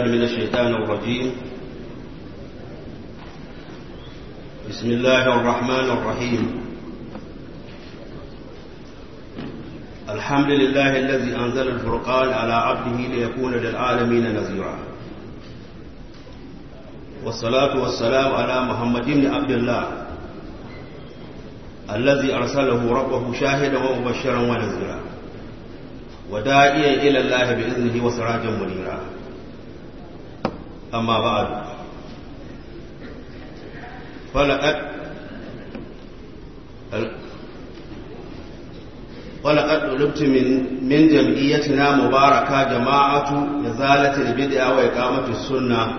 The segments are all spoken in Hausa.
بالله من الشيطان الرجيم بسم الله الرحمن الرحيم الحمد لله الذي أنزل الفرقان على عبده ليكون للعالمين نذيرا والصلاة والسلام على محمد بن عبد الله الذي أرسله ربه شاهدا ومبشرا ونذيرا وداعيا إلى الله بإذنه وسراجا منيرا أما بعد فلقد ولقد طلبت من من جمعيتنا مباركة جماعة إزالة البدع وإقامة السنة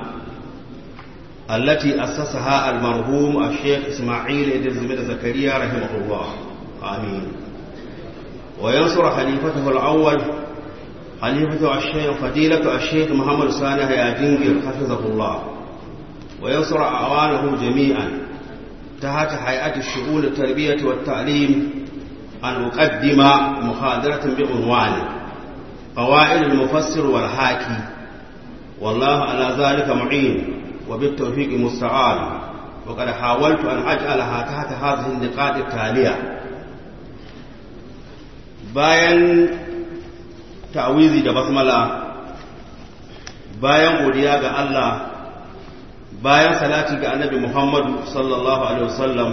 التي أسسها المرحوم الشيخ إسماعيل إدريس بن زكريا رحمه الله آمين وينصر خليفته الأول خليفة الشيخ فضيلة الشيخ محمد صالح يا جنجر حفظه الله وينصر أعوانه جميعا تحت هيئة الشؤون التربية والتعليم أن أقدم محاضرة بعنوان قواعد المفسر والحاكي والله على ذلك معين وبالتوفيق مستعان وقد حاولت أن أجعلها تحت هذه النقاط التالية bayan ta'awizi da basmala bayan godiya ga Allah bayan salati ga annabi Muhammadu sallallahu alaihi wasallam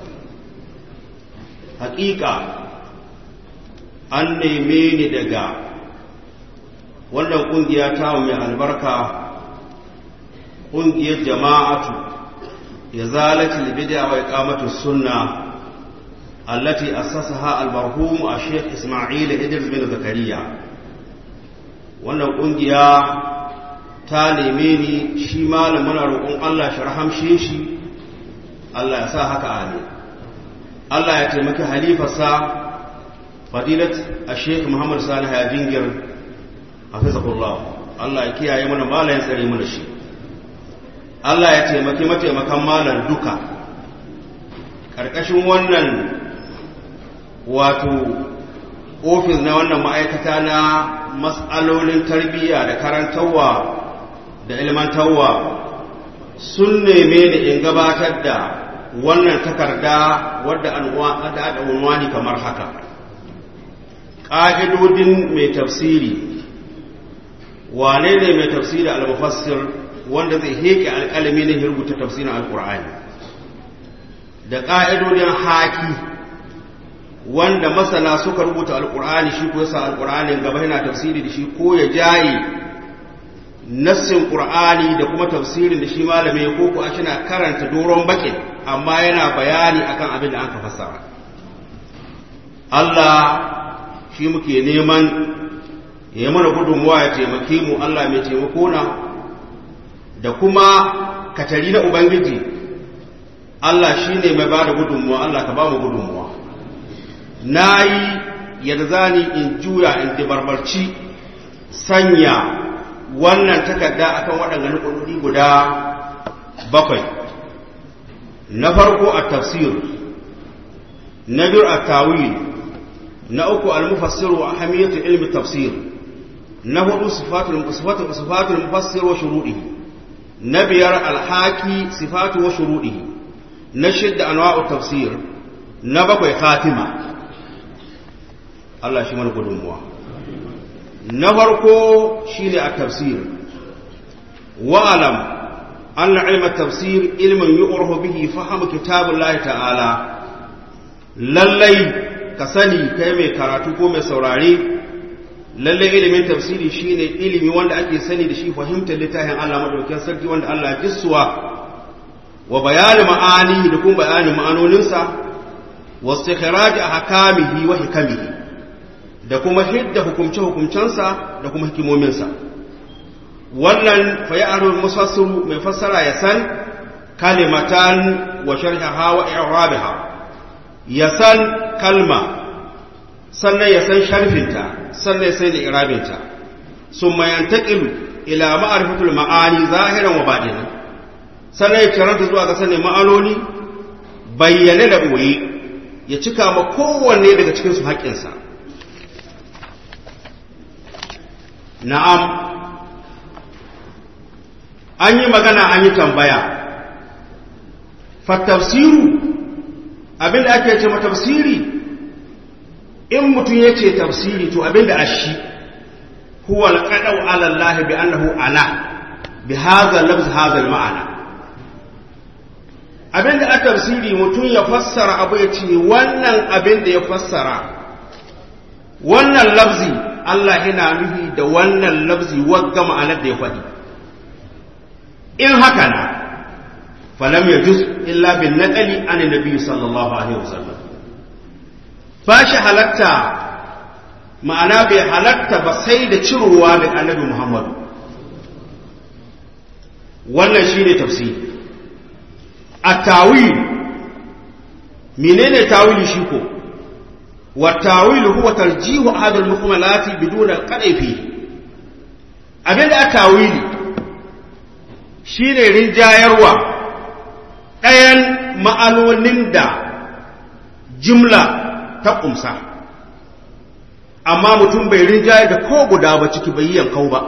hakika an neme ni daga wannan kungiya ta mai albarka kungiyar jama'atu ya zalati bid'a wa iqamatu sunna allati assasaha al-marhum Sheikh Isma'il Idris bin Zakariya wannan kungiya ta neme ni shi malamin roƙon Allah shi rahamshe shi Allah ya sa haka amin Allah ya taimaki halifarsa fadilat a sheik Muhammad Salih ya jingir a fizakullah Allah ya kiyaye mana malayin tsare mana shi Allah ya taimaki mataimakan malar duka ƙarƙashin wannan wato ofis na wannan ma'aikata na matsalolin tarbiyya da karantarwa da ilmantarwa sun neme ni in gabatar da wannan takarda wadda an unwani kamar haka ƙa'idodin mai tafsiri wane ne mai tafsiri al-mufassir wanda zai heke alƙalami ne rubuta tafsirin al-ƙur'ani da ƙa'idodin haki wanda masana suka rubuta al-ƙur'ani shi ko yasa al-ƙur'anin gaba yana tafsiri da shi ko ya jaye nassin ƙur'ani da kuma tafsirin da shi malamai ko ko shi na karanta doron bakin amma yana bayani akan abin da aka fassara Allah shi muke neman ya mana gudunmuwa ya taimake mu Allah mai taimako na da kuma katari na Ubangiji Allah shi ne mai ba da gudunmuwa Allah ka ba mu gudunmuwa na yi yadda zani in juya in dibarbarci sanya wannan takarda akan waɗannan ƙudurri guda bakwai na farko a tafsir na biyu a tawil na uku al-mufassir wa ahamiyatu ilmi tafsir na hudu sifatul sifatul sifatul mufassir wa shuruɗihi na biyar al-haki sifatu wa shuruɗihi na shidda anwa'u tafsir na bakwai khatima Allah shi mana gudunmuwa na farko shine a tafsir wa'alam أن علم التفسير علم يؤره به فهم كتاب الله تعالى lallai ka sani kai mai karatu ko mai saurare lallai ilimin tafsiri shine ilimi wanda ake sani da shi fahimtar littafin Allah madaukakin sarki wanda Allah ya jissuwa wa bayani ma'ani da kuma bayanin ma'anoninsa wa istikhraj ahkamihi wa hikamihi da kuma hidda hukumce hukumcensa da kuma hikimominsa wannan fayarul musassiru mai fassara ya san kalimatan wa sharhaha wa i'rabaha ya san kalma sannan ya san sharfinta sannan ya san i'rabinta summa yantaqilu ila ma'rifatul ma'ani zahiran wa batinan sannan ya karanta zuwa ga sanin ma'anoni bayyane da boye ya cika ma kowanne daga cikin su haƙƙinsa na'am an yi magana an yi tambaya fatafsiru abinda ake ce tafsiri in mutum ya ce tafsiri to abinda a shi huwa alqadau ala Allah bi annahu ala bi hadha lafz hadha ma'ana abinda a tafsiri mutum ya fassara abu ya ce wannan abinda ya fassara wannan lafzi Allah yana nufi da wannan lafzi wagga ma'anar da ya faɗi in haka na falam ya juz illa bin naƙali an nabi sallallahu alaihi wasallam ba shi halatta ma'ana bai halatta ba sai da cirowa da annabi muhammadu wannan shi ne tafsiri a tawil menene tawili shi ko والتاويل هو ترجيح هذا المكملات بدون القدع فيه abin da a tawili shi ne rinjayarwa ɗayan ma'anonin da jimla ta ƙumsa amma mutum bai rinjayar da ko guda ba ciki bai yankau ba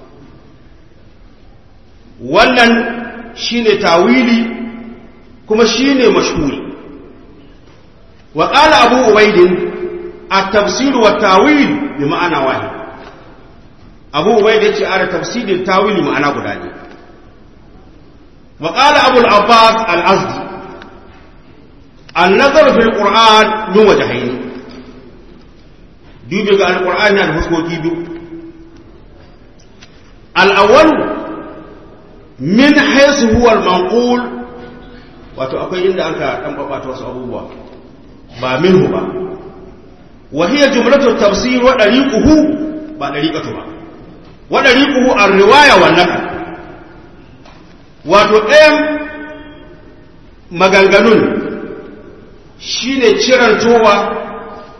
wannan shi ne tawili kuma shi ne mashhuri وقال أبو عبيد التفسير والتاويل بمعنى واحد أبو عبيد يقول تفسير التاويل بمعنى قداني وقال أبو العباس الأزدي النظر في القرآن من وجهين dubi ga alƙur'ani da fuskoki biyu al'awwal min haisu huwa al-manqul wato akwai inda aka dan babata wasu abubuwa ba minhu ba wa hiya jumlatu tafsir wa dariquhu ba dariqatu ba wa dariquhu ar-riwaya wa naql wato ɗayan maganganun shine cirantowa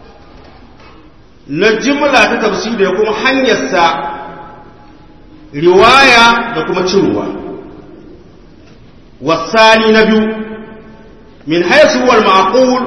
na jimla ta tafsir da kuma hanyarsa riwaya da kuma ciruwa wasani na biyu min haisu wal ma'qul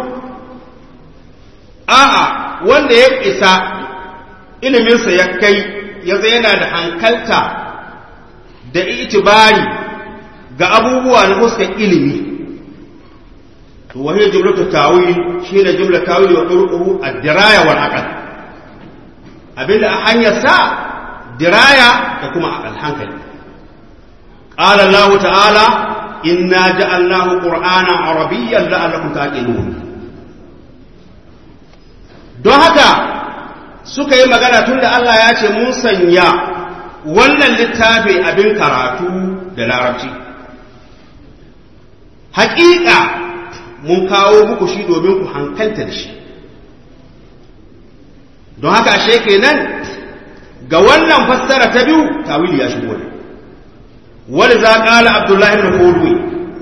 a'a wanda ya isa iliminsa ya kai ya yana da hankalta da itibari ga abubuwa na fuskar ilimi to wahiyar jumlatu tawil shi ne jumla tawil wa turquhu ad-diraya wal aql abinda a hanyar sa diraya da kuma aqal hankali qala Allah ta'ala inna ja'alnahu qur'anan arabiyyan la'allakum taqilun don haka suka yi magana tun da Allah ya ce mun sanya wannan littafi abin karatu da larabci haƙiƙa mun kawo muku shi domin ku hankalta da shi don haka ashe kenan ga wannan fassara ta biyu tawili ya shigo ne wani za ƙala abdullahi ibn hulwi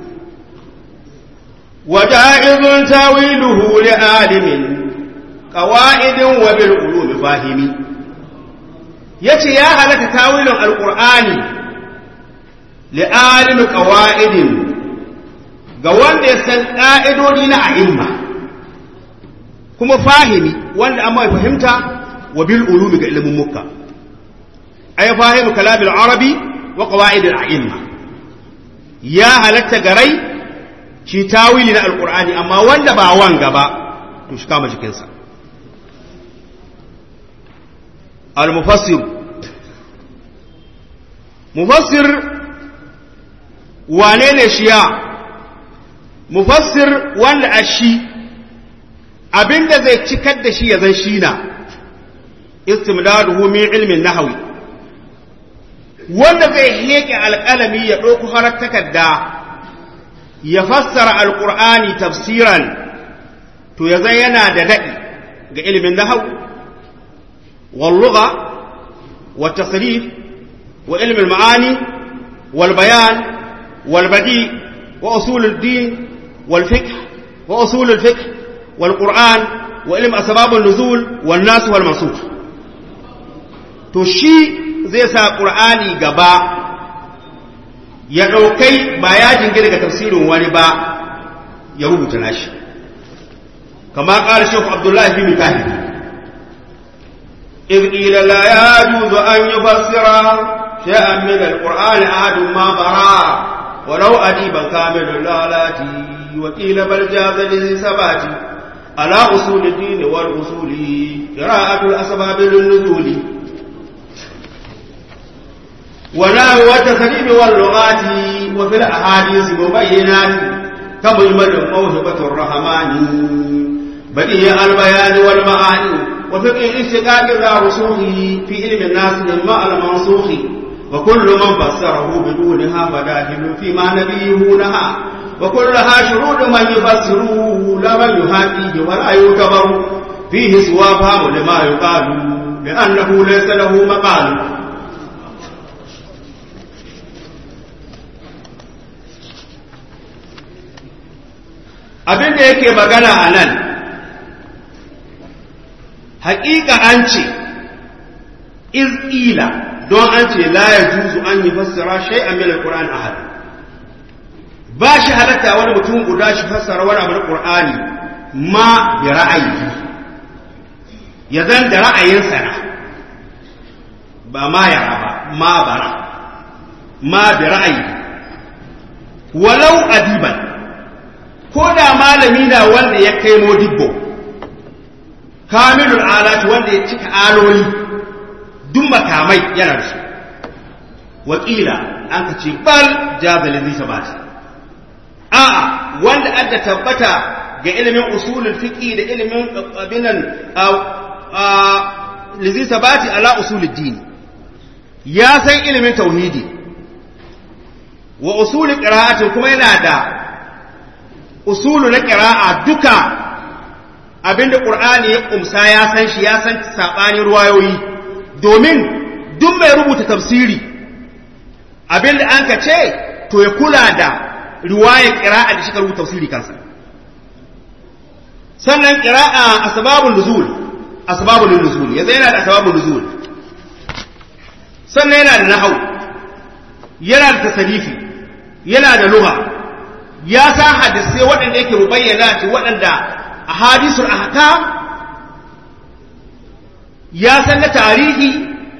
وجائز تاويله لعالم قواعد وبالعلوم فاهمي yace ya halatta tawilin alqur'ani li'alim qawaidin ga wanda ya san ƙa'idodi na a'imma kuma fahimi wanda amma ya fahimta wa bil ulumi ga ilimin mukka ay fahimu kalam al-arabi wa qawaid al-a'imma ya halatta garai shi tawili na alqur'ani amma wanda ba wanga ba to shi kama jikinsa المفسر مفسر wane ne shiya mufassir wanda a shi abinda zai cikar da shi ya zan shi na istimdaduhu min ilmin nahawi wanda zai heke alƙalami ya ɗauko harar takarda ya fassara alƙur'ani tafsiran to ya zan yana da daɗi ga ilimin nahawu واللغة والتصريف وعلم المعاني والبيان والبديع وأصول الدين والفقه وأصول الفقه والقرآن وعلم أسباب النزول والناس والمنصوص تشي زي سا قرآني gaba ya ɗaukai ba ya jingina ga tafsirin wani ba ya rubuta nashi kama ƙara shekhu abdullahi bin mutahidi إذ قيل لا يجوز أن يفسر شيئا من القرآن أحد ما برا ولو أديبا كامل اللالات وقيل بل جاز للثبات على أصول الدين والأصول قراءة الأسباب للنزول ونحو والتسليم واللغات وفي الأحاديث مبينات كمجمل موهبة الرحمن بديع البيان والمعاني وفقه اشتقاق ذا رسوله في علم الناس مع المنسوخ وكل من فسره بدونها فداخل فيما نبيه نهى وكلها شروط من يفسره لا من يهاديه ولا يعتبر فيه سوى فهم لما يقال لأنه ليس له مقال abin da yake magana a nan haƙiƙa an ce iz'ila don an ce la ya juzu an yi fassara shai a milar ƙura'an ahad ba shi halatta wani mutum guda shi fassara wani abu na ƙur'ani ma bi ra'ayi ya zan da ra'ayinsa na ba ma yara ba ma bara ma bi ra'ayi walau adiban ko da malami na wanda ya kai modibbo kamilul alati wanda ya cika aloli duk makamai yana da shi wakila an ka ce bal jazalin zai sabata a'a wanda adda tabbata ga ilimin usulul fiqi da ilimin abinan lizi sabati ala usulul dini ya san ilimin tauhidi wa usulul qira'ati kuma yana da usulu na qira'a duka abinda qur'ani ya kumsa ya san shi ya san sabanin ruwayoyi domin duk mai rubuta tafsiri abinda an ka ce to ya kula da riwayar qira'a da shi ka rubuta tafsiri kansa sannan qira'a asbabun nuzul asbabun nuzul yanzu yana da asbabun nuzul sannan yana da nahwu yana da tasarifi yana da lugha ya san hadisai waɗanda yake mubayyana ce waɗanda a hadisul ahkam ya san na tarihi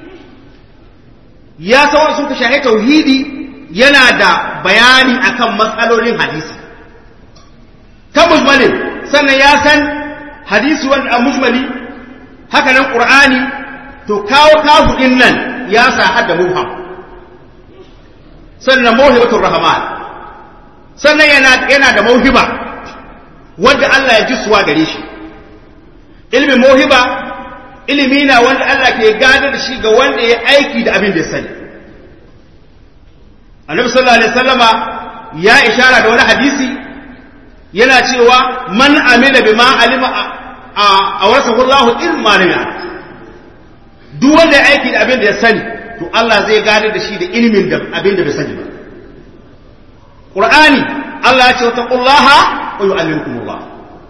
ya san wani suka shahi tauhidi yana da bayani akan matsalolin hadisi ta mujmalin sannan ya san hadisi wanda a mujmali haka nan qur'ani to kawo kafu din nan ya sa hadda mubham sannan mawhibatur rahman sannan yana yana da mauhiba wanda Allah ya ji suwa gare shi ilmin mauhiba ilimi na wanda Allah ke gada da shi ga wanda ya aiki da abin da ya sani annabi sallallahu alaihi wasallama ya ishara da wani hadisi yana cewa man amila bima alima a wasahu Allah ilma lana duk wanda ya aiki da abin da ya sani to Allah zai gada da shi da ilimin da abin da bai sani ba Qur'ani Allah ya ce wa taqullaha wa yu'allimukumullah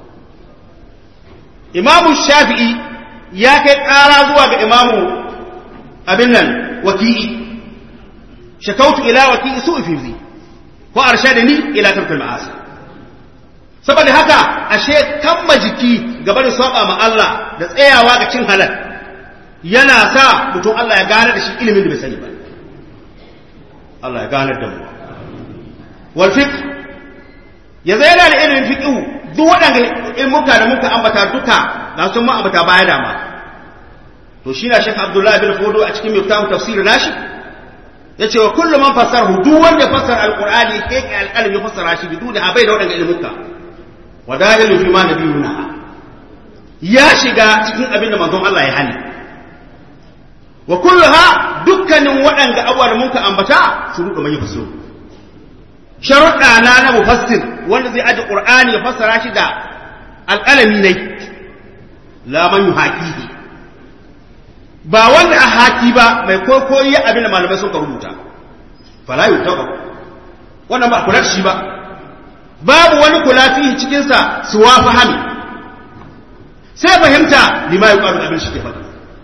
Imam Shafi'i ya kai ƙara zuwa ga imamu abin nan waki'i shakautu ila waki'i su ifizi ko arshadani ila tarkul ma'asi saboda haka ashe kamma jiki gaba da saba ma Allah da tsayawa ga cin halal yana sa mutum Allah ya gane da shi ilimin da bai sani ba Allah ya gane da mu wal fiqh yanzu yana da ilimin fiqh duk waɗanda ilmuka da muka ambata duka ga sun mu ambata baya dama to shi na Sheikh Abdullah bin Fodo a cikin miftahu tafsir nashi yace wa kullu man fassarahu duk wanda fassara alqur'ani kai kai alqalmi fassara shi bidu da abai da waɗanda ilmuka wa dalilu fi ma nabiyuna ya shiga cikin abin da manzon Allah ya hani wa kulluha dukkanin waɗanda abuwa da muka ambata su ruɗa mai fassaro sharuɗa na na mufassir wanda zai aje qur'ani ya fassara shi da alƙalami ne la man yuhaqihi ba wanda a haki ba mai kokoyi abin da malamai suka rubuta fala yutaba wannan ba kula shi ba babu wani kula fihi cikin sa suwa fahami sai fahimta lima yuqalu abin shi ke faɗi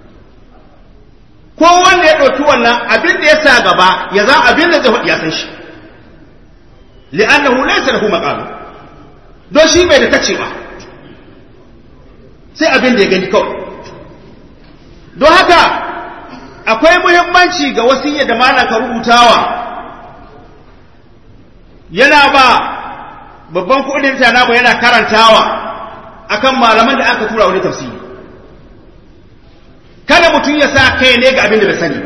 ko wanda ya ɗauki wannan abin da ya sa gaba ya za abin da zai faɗi ya san shi li'annahu laysa lahu maqam don shi bai da tacewa sai abin da ya gani kawai don haka akwai muhimmanci ga wasiyya da malam ka rubutawa yana ba babban kudin tana ba yana karantawa akan malaman da aka tura wani tafsiri kada mutum ya sa kai ne ga abin da bai sani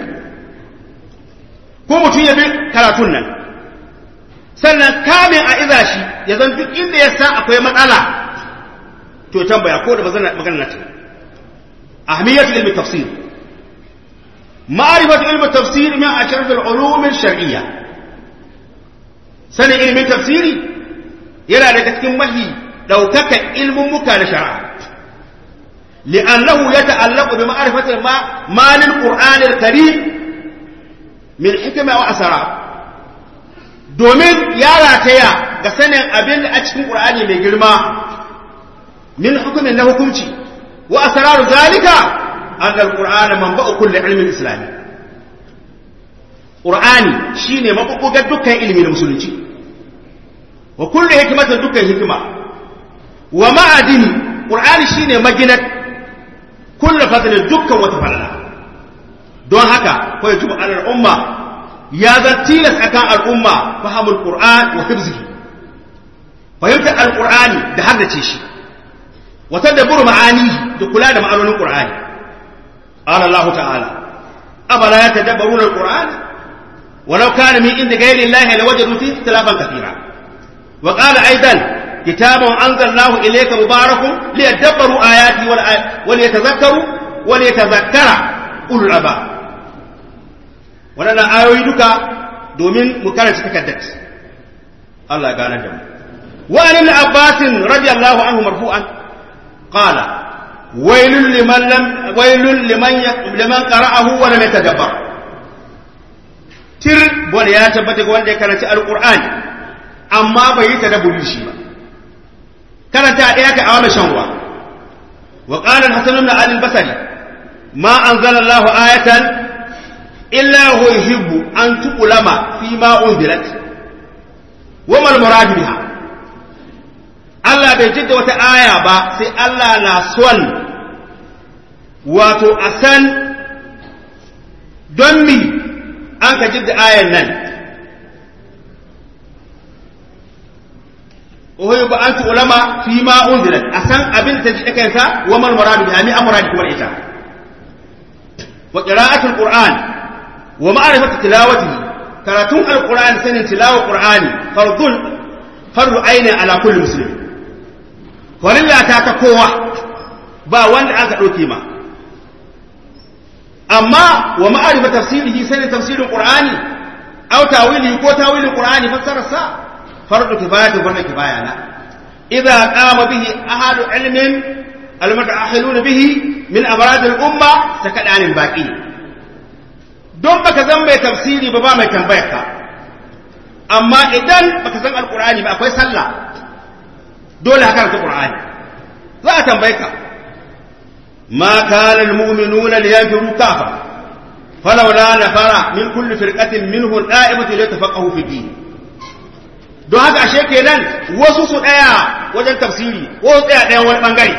ko mutum ya bi karatun nan sannan kamin a iza shi ya zan duk inda ya sa akwai matsala to tambaya ko da bazan magana ta ahmiyatul ilmi tafsir ma'rifatu ilmi tafsir min ashraf al-ulum al-shar'iyya sanin ilmin tafsiri yana daga cikin mahi daukaka ilmin muka na shari'a لأنه يتعلق بمعرفة ما ما للقرآن الكريم من حكمة وأسرار domin ya rataya ga sanin abin da a cikin ƙur'ani mai girma min hukumin na hukunci wa asraru zalika an al-qur'ana manba'u kulli ilmin islami qur'ani shine mabubugar dukkan ilimi na musulunci wa kullu hikmatin dukkan hikima wa ma'adini qur'ani shine maginat kullu fadlin dukkan wata falala don haka ko yajibu alal umma ya zan tilas akan al'umma fahimul qur'an wa hifzihi fahimtar alqur'ani da haddace shi wa tadabbur ma'ani da kula da ma'anonin qur'ani qala Allah ta'ala abala yatadabbaruna alqur'an ولو كان من عند غير الله لوجدوا فيه اختلافا كثيرا وقال ايضا كتاب انزلناه اليك مبارك ليدبروا اياته وليتذكروا وليتذكر اولو الالباب waɗannan ayoyi duka domin mu karanta takaddat Allah gane da mu wa an ibn Abbas radiyallahu anhu marfu'an qala waylun liman lam waylun liman liman qara'ahu wa lam yatadabbar tir bone ya tabbata ga wanda ya karanci alqur'ani amma bai yi tadabburi shi ba karanta ɗaya ka awana shan ruwa wa qala al-hasan ibn ali al-basri ma anzala Allah ayatan illa hu yuhibbu an tuqlama fi ma unzilat wa mal murad biha Allah bai jidda wata aya ba sai Allah na son wato a san don mi an ka jidda ayan nan uhibbu an tuqlama fi ma unzilat a san abin da ta ji kansa wa mal murad biha mi amrad kuma ita wa qira'atul qur'an wa ma'rifatu tilawatihi karatun alqur'ani sanin tilawar qur'ani fardun fardu aini ala kulli muslim farilla ta ta kowa ba wanda aka dauke ma amma wa ma'rifatu tafsirihi sanin tafsirin qur'ani aw tawilihi ko tawilin qur'ani fassara sa fardu kifayatu fardu kifaya na idza qama bihi ahadu ilmin المتأهلون به من أمراض الأمة سكدان باقي don baka zan mai tafsiri ba ba mai tambayar ka amma idan baka san alkur'ani ba akwai sallah dole haka karanta qur'ani za a tambaye ka ma kana almu'minuna liyanfiru kafa falawla nafara min kulli firqatin minhum da'ibatu litafaqahu fi din don haka ashe kenan wasu su daya wajen tafsiri wasu tsaya ɗayan wani bangare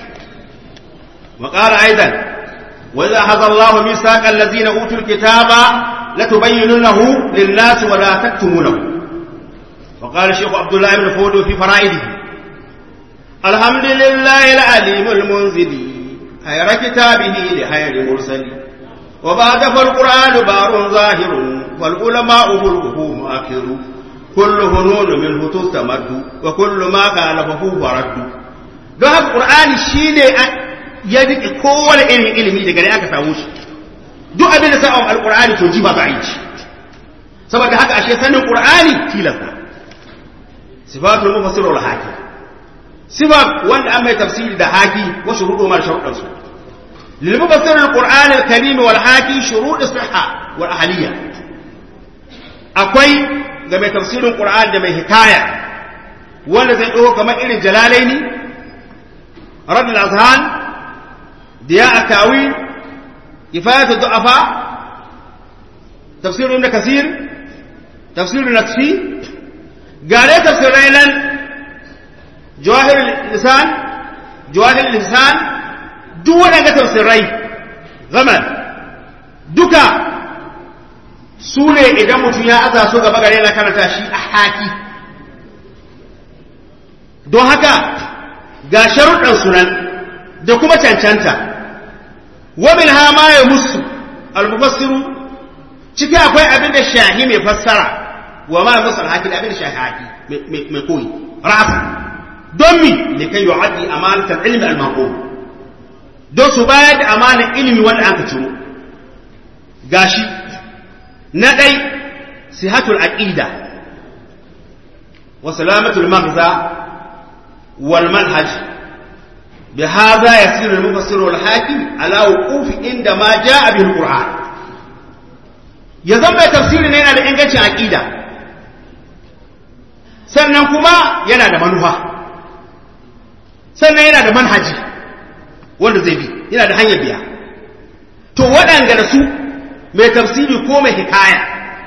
وقال أيضا وإذا أخذ الله ميثاق الذين أوتوا الكتاب لتبيننه للناس ولا تكتمونه وقال الشيخ عبد الله بن فودو في فرائده الحمد لله العليم المنزل خير كتابه لخير مرسل وبعد فالقرآن بار ظاهر والعلماء ملكه مؤخر كل هنون منه تستمد وكل ما خالفه فرد don haka ƙur'ani shi ne ya rike kowane irin ilimi daga ne aka samu shi duk abin da sa'awar alƙur'ani to ji ba za a yi shi saboda haka ashe sanin ƙur'ani tilasta sifatul mufassir wal haki sifat wanda an mai tafsiri da haki wa shuruɗu mar sharuɗan su lil mufassir al qur'an al karim wal haki shurud sihha wal ahliya akwai ga mai tafsirin qur'an da mai hikaya wanda zai ɗauko kamar irin jalalaini رد الأذهان ضياء التأويل كفاية الضعفاء تفسير ابن كثير تفسير النكسي قال تفسير ليلا جواهر اللسان جواهر اللسان دون تفسيري غمل duka su ne idan mutum ya aza su gaba gare na karanta shi a haki don haka ga sharuɗan sunan da kuma cancanta wamin ha ma ya musu almufassiru ciki akwai abin da shahi mai fassara wa ma musu alhaki da abin da shahi haki mai koyi ra'asa don mi ne kai yu'addi amanatar ilmi al-maqum don su bayar da amanar ilimi wanda aka ciro gashi na ɗai sihatul aqida wa salamatul maghza wal manhaj بهذا يصير المفسر والحاكم على وقوف عندما جاء به القرآن يزم تفسير هنا da ingancin aqida sannan kuma yana da manufa sannan yana da manhaji wanda zai bi yana da hanyar biya to waɗanda da su mai tafsiri ko mai hikaya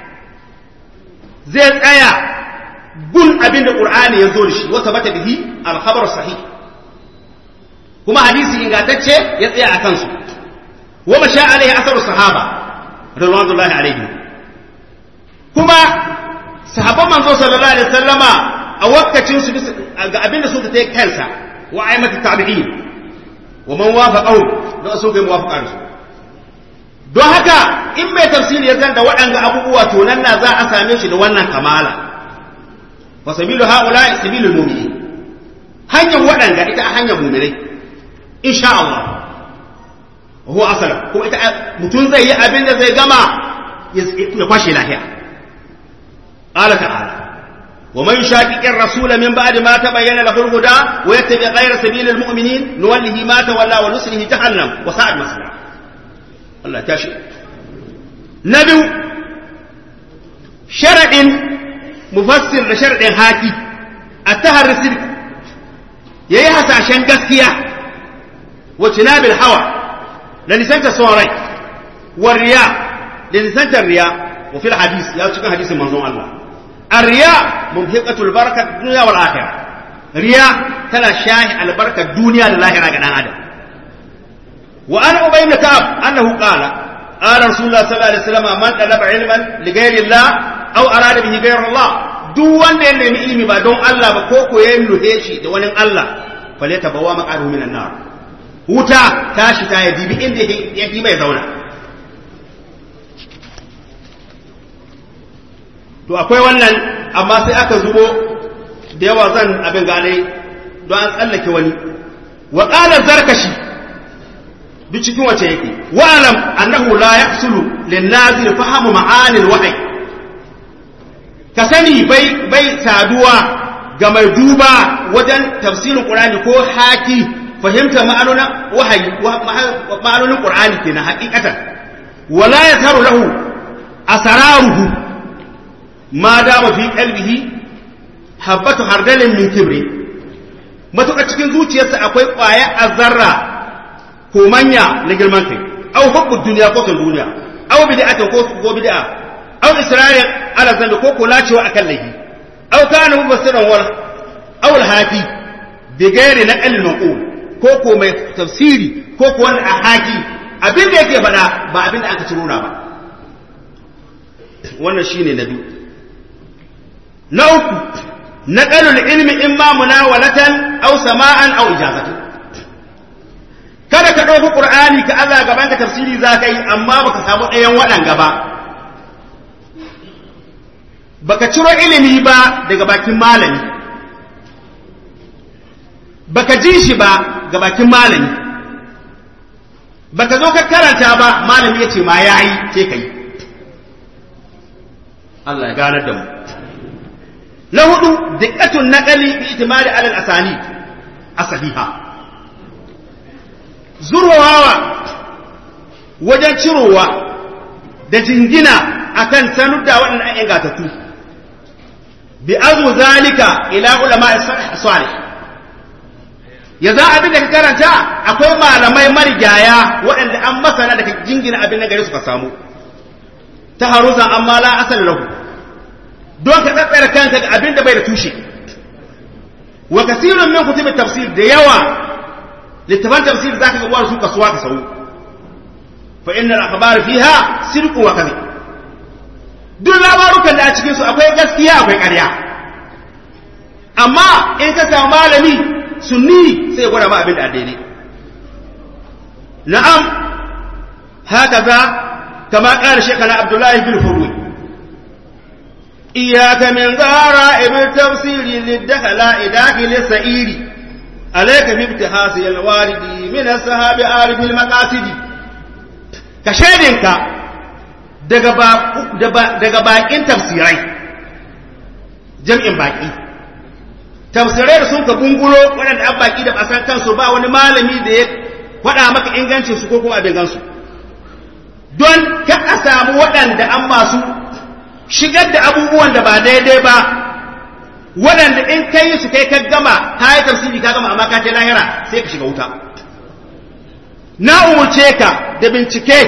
zai tsaya gun abin da ƙur'ani ya zo da shi wata bata bihi alkhabar sahih kuma hadisi ingantacce ya tsaya a kansu wa masha alaihi asaru sahaba radwanullahi alaihi kuma sahabban manzo sallallahu alaihi wasallama a wakacin su ga abin da suka tayi kansa wa aimatu tabi'in wa man wafaqahu da su ga muwafaqan su don haka in mai tafsiri ya zanda waɗanga abubuwa to nan na za a same shi da wannan kamala wa sabilu haula sabilul mu'minin hanyar waɗanga ita a hanyar mu'minai insha Allah huwa asala kuma ita mutum zai yi abin da zai gama ya kwashe lahiya qala ta'ala wa man shaqiqir rasul min ba'di ma tabayyana lahu al-huda wa yattabi ghayra sabilil mu'minin nuwallihi ma tawalla wa nuslihi jahannam wa sa'at masira Allah tashi nabi sharadin mufassir da sharadin haki at-tahar sidq yayi hasashen gaskiya واجتناب الهوى لنسانت صوري والرياء لنسانت الرياء وفي الحديث يا تشكى حديث منظوم الله الرياء ممحقة البركة الدنيا والآخرة رياء تلا شاهي البركة الدنيا للآخرة كان آدم وأنا أبي بن كعب أنه قال قال رسول الله صلى الله عليه وسلم من طلب علما لغير الله أو أراد به غير الله duk wanda ya nemi ilimi ba don Allah ba ko ko ya nuhe shi da wani Allah fale ta bawa maqaruhu minan nar wuta tashi ta ya dibi inda ya fi mai zauna to akwai wannan amma sai aka zubo da yawa zan abin gane don an tsallake wani wa qala zarkashi duk cikin wace yake wa alam annahu la yahsulu lin nazir fahamu ma'anil wahyi ka sani bai bai saduwa ga mai duba wajen tafsirin qur'ani ko haki fahimta ma'anonin wahayi ma'anonin qur'ani kenan haqiqatan wala yatharu lahu asararuhu ma dama fi qalbihi habatu hardalin min kibri matuƙa cikin zuciyarsa akwai ƙwaya azarra ko manya na girman kai aw hubbu duniya ko kan duniya aw bid'ata ko ko bid'a aw isra'il ala zambi ko ko lacewa akan laifi aw kana mufassiran wal aw al hafi bi ghairi naqal al maqul ko ko mai tafsiri ko ko wani a haki abin da yake faɗa ba abin da aka ciro na ba wannan shine na biyu na uku naqalul ilmi imma munawalatan aw sama'an aw ijazatan kada ka ɗauki ƙur'ani ka Allah gaban ka tafsiri za ka yi amma baka samu ɗayan waɗanga ba baka ciro ilimi ba daga bakin malami baka ji shi ba ga bakin malami baka zo ka karanta ba malami ya ce ma ya yi ce ka yi Allah ya ganar da mu na hudu diqqatun naqali bi itimadi alal asani asahiha zurwawa wajen cirowa da jingina akan sanudda waɗannan ingatattu bi azu zalika ila ulama salih ya za abin da ka karanta akwai malamai marigaya waɗanda an masana da ka jingina abin na gare suka samu ta haruzan amma la asali lahu don ka tsatsara kanka ga abin da bai da tushe wa kasirun min kutubin tafsir da yawa littafan tafsir za ka ga su kasuwa ka sau fa innal akhbar fiha sidqu wa kadhib duk labarukan da a cikin su akwai gaskiya akwai ƙarya amma in ka samu malami sunni sai ya gwada ma abin da daidai na'am haka za kama ƙara shekana abdullahi bin furwi iyaka min zara ibn tafsiri lidakhala idaki lisa'iri alayka bi ibtihasi alwaridi min ashabi arif almaqasidi ka shedinka daga daga bakin tafsirai jam'in baki tafsirai da sun ka gungulo waɗanda an baki da basan kansu ba wani malami da ya faɗa maka ingancin su ko kuma abin gansu don ka a samu waɗanda an masu shigar da abubuwan da ba daidai ba waɗanda in ka yi su kai ka gama ka yi tafsiri ka gama amma ka ce lahira sai ka shiga wuta na umurce ka da bincike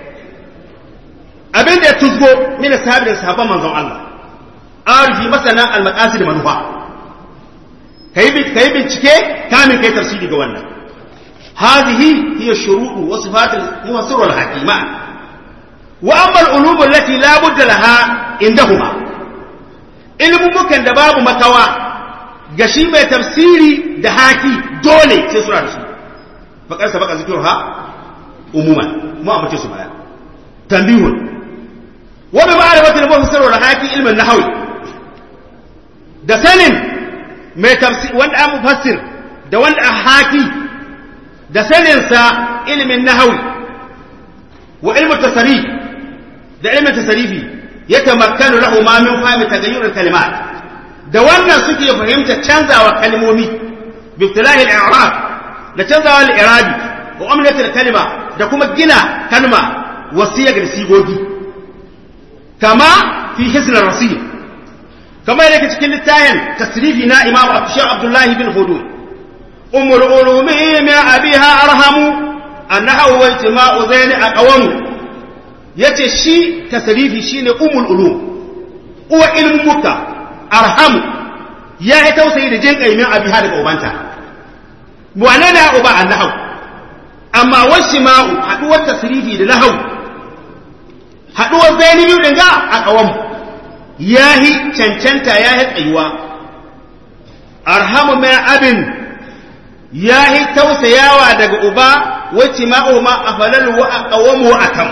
abin da ya tuzgo mina sahabi da sahabban manzon Allah arifi masana al-maqasid manufa kai kai bincike kamin kai tafsiri ga wannan hadhihi hiya shuru'u wa sifat al-mufassir al-hakima wa amma al-ulum allati la budda laha indahuma ilmun bukan da babu makawa ga shi mai tafsiri da haki dole sai suna da su faƙar sabaka zikruha umuman mu amince su baya tambihun wa bi ma'rifatil mufassir wal haki ilmin nahwi da sanin mai tafsir wanda an mufassir da wanda an haki da sanin sa ilmin nahwi wa ilmin tasarif da ilmin tasarifi yatamakkanu lahu ma min fahmi tagayyur al kalimat da wannan suke fahimta canzawa kalmomi bi ibtilahi al i'rab da canzawa al i'rabi wa umlatul kalima da kuma gina kalma wasiya ga sigogi kama fi hisn rasil kama yake cikin littayin tasrifi na imam abshar abdullahi bin hudud ummul ulumi min abiha arhamu annahu wa ijtima'u zaini aqwam yace shi tasrifi shine ummul ulum uwa ilmu muka arhamu ya yi tausayi da jin kaimin abiha daga ubanta wane ne uba annahu amma wasu ma'u haɗuwar tasirifi da lahau haɗuwar zaini biyu ɗin ga a ƙawanmu ya yi cancanta ya yi tsayuwa arhamu mai abin ya yi tausayawa daga uba wacce ma'u ma a falalu wa a ƙawanmu a kan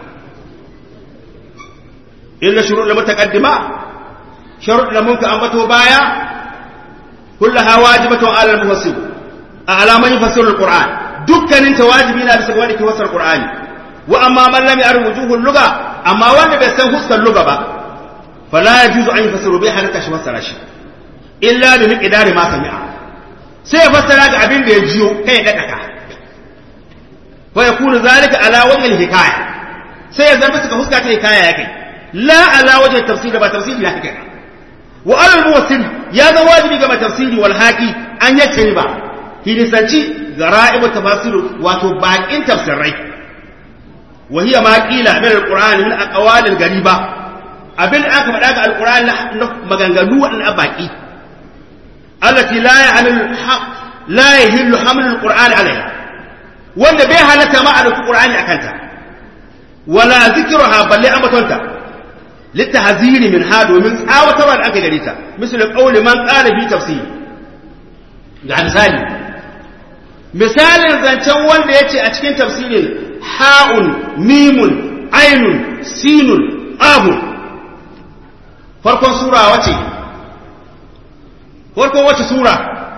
illa shuru da mutaƙaddima sharuɗ da mun ka ambato baya kullaha wajibatun alal mufassir a alaman yufassirul qur'an dukkanin ta wajibi na bisa wanda ke wasar Qur'ani wa amma man lam ya'rif wujuhul lugha amma wanda bai san huskar lugha ba fala yajuzu an yafsiru bai halaka shi fassara shi illa bi miqdari ma sami'a sai ya fassara ga abin da ya jiyo kai da daka fa yakunu zalika ala wajhi al-hikaya sai ya zama suka huska ta hikaya ya kai la ala wajhi tafsir ba tafsiri ya kai wa al-muwassil ya zama wajibi ga tafsiri wal haqi an yace ba hinisanci gara'ibu tafasiru wato baƙin tafsirai wa hiya ma qila min alqur'ani min aqwal algariba abin da aka faɗa ga alqur'ani na maganganu waɗanda baki allati la ya'lamu la yahillu hamlu alqur'ani alayha wanda bai halatta ma alqur'ani akanta wala zikruha balle amatonta litahziri min ha domin tsawatarwa da aka gare ta misal qawli man qala fi tafsir ga misali misalin zancen wanda ya ce a cikin tafsirin ha'un mimun ainun sinun abun farkon sura wace farkon wace sura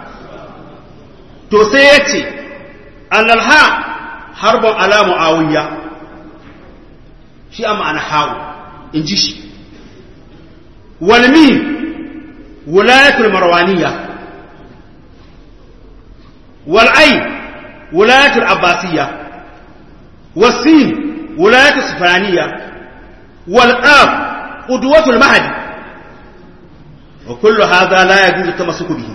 to sai ya ce annalha harbon ala mu'awiyya shi a ma'ana ha'u in ji shi walmi wulayatul marwaniyya والعين ولاية العباسية والسين ولاية السفرانية والآب قدوة المهدي وكل هذا لا يجوز التمسك به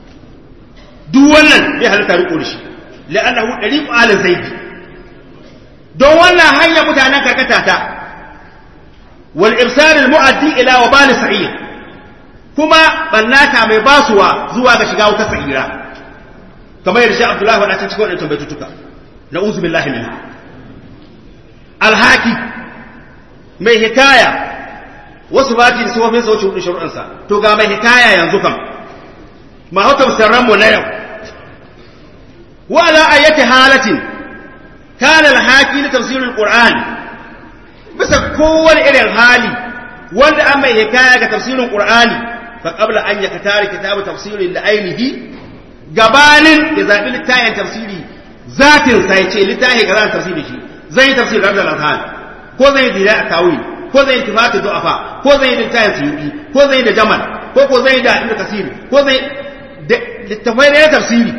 دولا بهذا الطريق لشي لأنه طريق آل زيد don wannan hanya mutanen karkata ta wal ibsar al mu'addi ila wabal sa'ir kuma bannata mai basuwa zuwa ga shiga wuta sa'ira kamar yadda shi Abdullahi wadda cikin waɗannan baitutuka na uzu billahi minha alhaki mai hikaya wasu bati da sufofin sa wuce hudu shuruɗansa to ga mai hikaya yanzu kam ma hauta musarran mu na yau wa ala ayati halatin kana alhaki li tafsir alquran bisa kowane irin hali wanda an mai hikaya ga tafsirin qur'ani fa qabla an yakatari kitabu tafsirin da ainihi gabanin ya zabi littafin tafsiri zatin sa yace littafi ga zan tafsiri shi zai yi tafsir rabbil alhan ko zai yi dira tawil ko zai yi tifatu du'afa ko zai yi littafin suyuti ko zai yi da jamal ko ko zai yi da ibnu kasir ko zai da littafai da tafsiri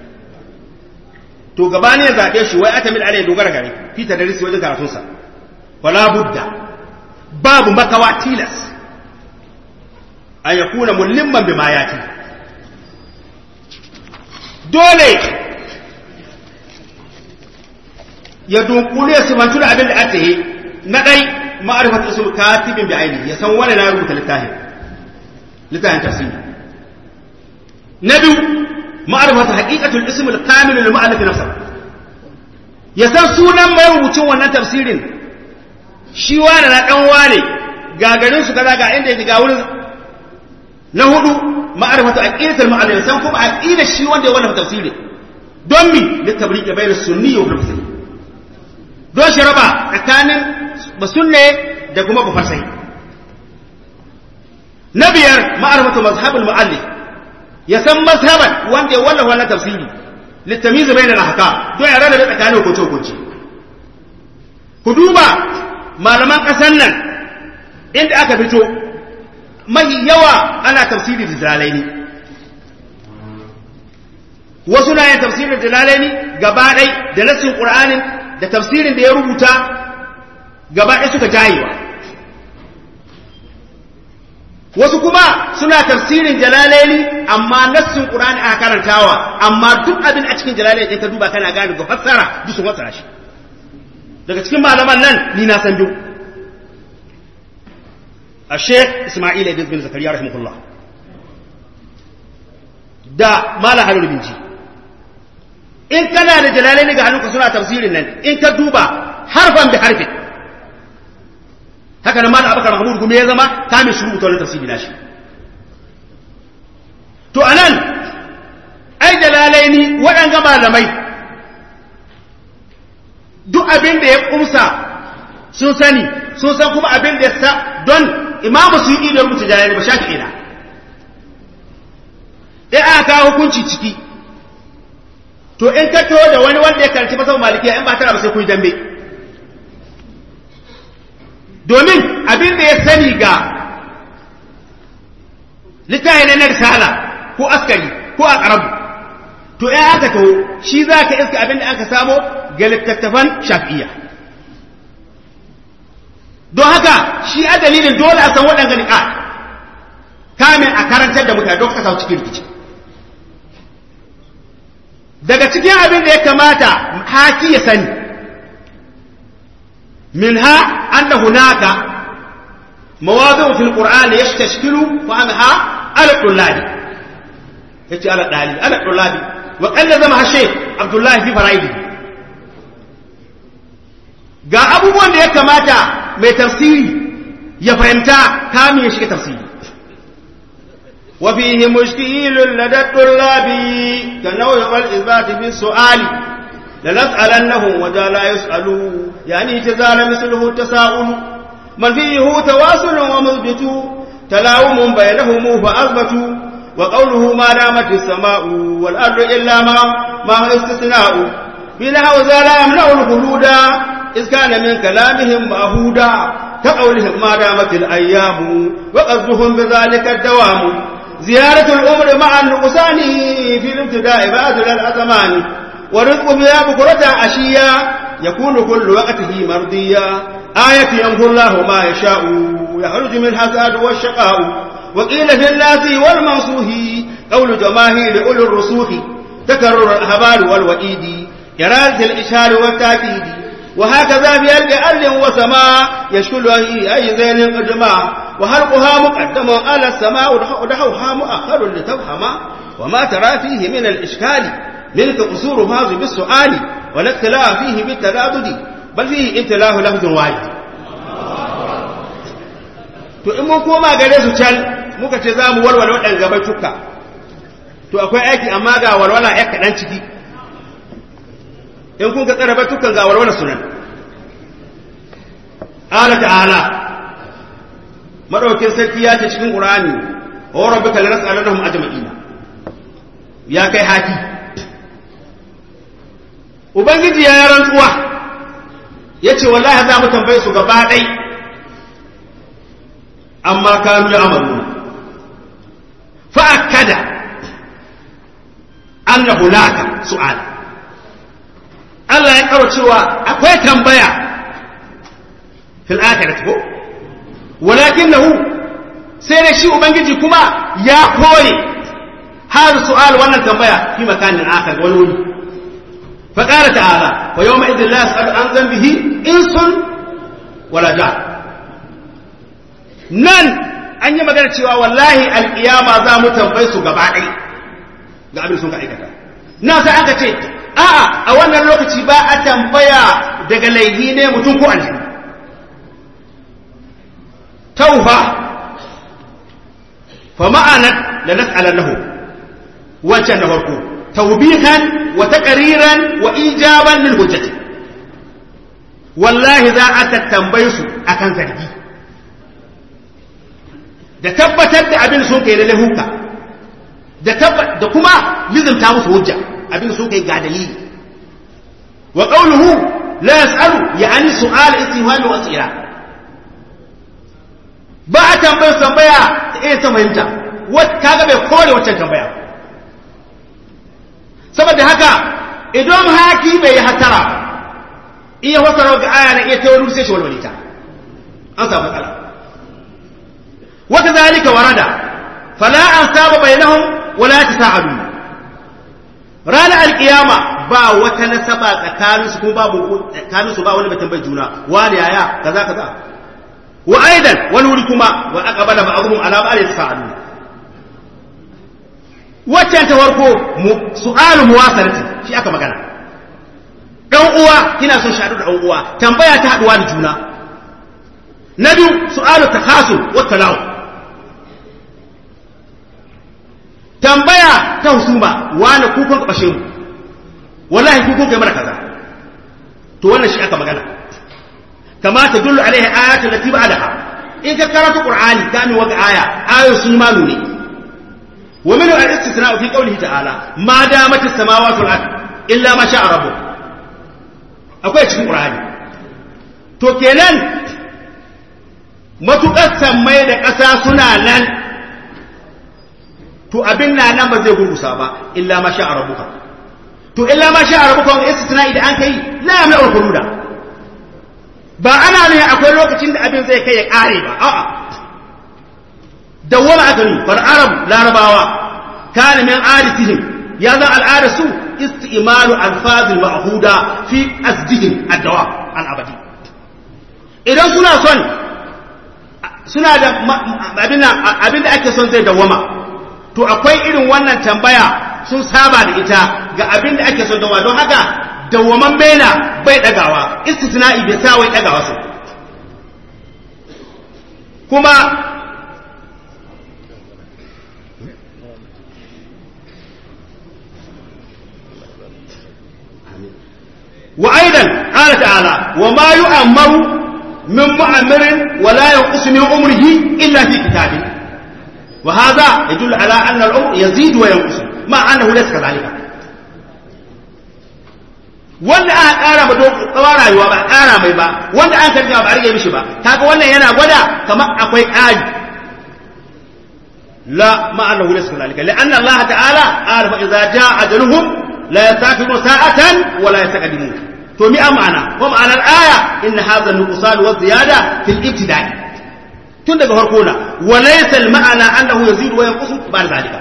to gabanin ya zabe shi wai atamin alai dogara gare fi tadrisi wajen karatunsa wala budda babu makawa tilas an ya kuna mullimman bi mayati dole ya dunkule su mantu da abin da aka yi na ɗai ma'arifat usul katibin bi aini ya san wani na rubuta littafin littafin tafsiri na biyu ma'arifat haqiqatul ism al-kamil lil mu'allif nafsa ya san sunan mai rubucin wannan tafsirin shi wane na ɗan wane ga garin su kaza ga inda yake ga wurin na hudu ma'arifatu aqidatul mu'allim san kuma aqidar shi wanda ya wannan tafsiri don mi li tabriq bayna sunni wa muslim don shi raba tsakanin basunne da kuma bufarsai na biyar ma'arifatu mazhabul mu'allif ya san mazhaban wanda ya wallafa wannan tafsiri litamiz bayna al-ahkam don ya rada tsakanin hukunce hukunce ku duba malaman ƙasar nan inda aka fito mahi yawa ana tafsiri da jalalaini wasu na yin tafsirin da jalalaini gaba ɗai da nassin ƙur'anin da tafsirin da ya rubuta gaba ɗai suka jayewa wasu kuma suna tafsirin jalalaini amma nassin ƙur'ani aka karantawa amma duk abin a cikin jalalaini ka duba kana gane ga fassara duk sun fassara shi daga cikin malaman nan ni na san biyu a sheikh ismail ibn bin zakariya rahimahullah da mala halul binci in kana da jalalai ga hannunka suna tafsirin nan in ka duba harfan bi harfin haka nan mala abakar mahmud kuma ya zama kamin shuru ta wani tafsiri na shi to anan ai jalalai ni waɗanga malamai duk abin da ya kumsa sun sani sun san kuma abin da ya sa don imamu su yi da rubuta jalali ba shafi ina in aka kawo hukunci ciki to in ka to da wani wanda ya karanci masa malikiya in ba tara ba sai kun dambe domin abin da ya sani ga littafi na risala ko askari ko a karabu to in aka to shi za ka iska abin da aka samo ga littattafan shafi'iyya don haka shi a dalilin dole a san waɗanda niƙa kamin a karantar da mutane don ka samu cikin rikici daga cikin abin da ya kamata haki ya sani min ha anna hunaka mawadu fil qur'ani yastashkilu fahmaha ala dullabi yace ala dali ala dullabi wa qalla zama hashe abdullahi fi faraidi ga abubuwan da ya kamata mai tafsiri ya fahimta kamin ya shiga tafsiri وفيه مشكيل لدى الطلاب كنوع والإثبات في السؤال لنسألنهم وجا لا يسألوا يعني تزال مثله التساؤل من فيه تواصل ومثبت تلاوم بينهم فأثبتوا وقوله ما دامت السماء والأرض إلا ما ما هو استثناء في نحو ذا لا يمنع الخلود إذ كان من كلامهم مأهودا كقولهم ما دامت الأيام وقصدهم بذلك الدوام زيارة الأمر مع النقصان في الابتداء بعد الأزمان ورزق بها بكرة عشيا يكون كل وقته مرضيا آية يمحو الله ما يشاء يخرج من الحساد والشقاء وقيل في الناس والمنصوح قول جماهير أولي الرسوخ تكرر الأهبال والوئيد إرادة الإشهار والتأكيد وهكذا في الأرض وسماء يشكل أي زين قدما وهلقها مقدم على السماء ودحوها مؤخر لتفهم وما ترى فيه من الإشكال منك قصور فاز بالسؤال والاختلاف فيه بالتردد bal fi intilahu lafzun wahid to in mun koma gare su can muka ce za mu walwala waɗanda gaba cuka to akwai aiki amma ga walwala ya kaɗan ciki in kun ka tsara batukan ga walwala sunan ala ta'ala madaukin sarki ya ce cikin qur'ani wa rabbika lanas'alannahum ajma'ina ya kai haki ubangiji ya rantsuwa yace wallahi za mu tambaye su gaba ɗai amma kanu ya amaluna fa akada anna hunaka su'al Allah ya karo cewa akwai tambaya fil akhirati ko walakinahu sai da shi ubangiji kuma ya koye har su'al wannan tambaya fi makanin akhar wani wuri fa qala ta'ala wa yawma idhin la yas'alu an dhanbihi insun wala jan nan an yi magana cewa wallahi alkiyama za mu tambaye su gaba ɗaya ga abin sun ka aikata na sai aka ce a'a a wannan lokaci ba a tambaya daga laihi ne mutum ko aljihu taufa fa ma'anat la nas'alannahu wancan na farko tawbihan wa taqriran wa ijaban lil hujjati wallahi za a tattambaye su akan zargi da tabbatar da abin sun kai lalle huka da da kuma lizimta musu hujja abin sun kai ga dalili wa qawluhu la yas'alu ya'ani su'al istihwal wa asira ba a tambayar tambaya ta iya ta fahimta kaga bai kore wancan tambaya saboda haka idan haki bai yi hatara iya wasara ga aya na iya ta wani sai shi walwale ta an samu matsala wata zalika warada fala an saba bainahum wala tasa'adu ranar alkiyama ba wata nasaba tsakanin su kuma babu tsakanin su ba wani batun bai juna wani yaya kaza kaza wa aidan wani wuri kuma wa aqbala ba'dhum ala ba'd tasa'adu waccan ta farko su'alu muwasarati shi aka magana dan uwa kina son shaɗu da dan uwa tambaya ta haduwa da juna na biyu su'alu takhasul wa talaw tambaya ta husuma wani kukun kabashe mu wallahi kukun kai mana kaza to wannan shi aka magana kama ta dullu alaihi ayatu lati ba'daha in ka karanta qur'ani kamin wata aya ayoyin sun ma nune ومنه الاستثناء في قوله تعالى ما دامت السماوات والارض الا ما شاء ربك akwai cikin qur'ani to kenan matukar sammai da ƙasa suna nan to abin na nan ba zai gurgusa ba illa ma sha rabbuka to illa ma sha rabbuka wani istisna idan an kai la yamna al ba ana ne akwai lokacin da abin zai kai ya kare ba a'a dawwama aka yi fal arab larabawa kana min adatihim ya zan al'ada su istimalu alfazil ma'huda fi asdihim ad-dawa al-abadi idan suna son suna da abinda abinda ake son zai dawwama to akwai irin wannan tambaya sun saba da ita ga abinda ake son dawwama don haka dawwaman bela bai dagawa istisna'i bai sa wai dagawa su kuma وأيضا قال تعالى وما يؤمر من مؤمر ولا ينقص من عمره إلا في كتابه وهذا يدل على أن العمر يزيد وينقص مع أنه ليس كذلك wanda aka ƙara ba tsawon rayuwa ba ƙara mai ba wanda an karfi ba a rage mishi ba kaga wannan yana gwada kamar akwai ƙari la ma'anahu laysa kadhalika li'anna Allah ta'ala qala fa idza jaa ajaluhum la yastaqimu sa'atan wa la yastaqdimun to mi amana ko ma'anar aya in hadha nuqsan wa ziyada fil ibtida'i tun daga farko na wa laysa al ma'ana annahu yazidu wa yanqusu ba'da zalika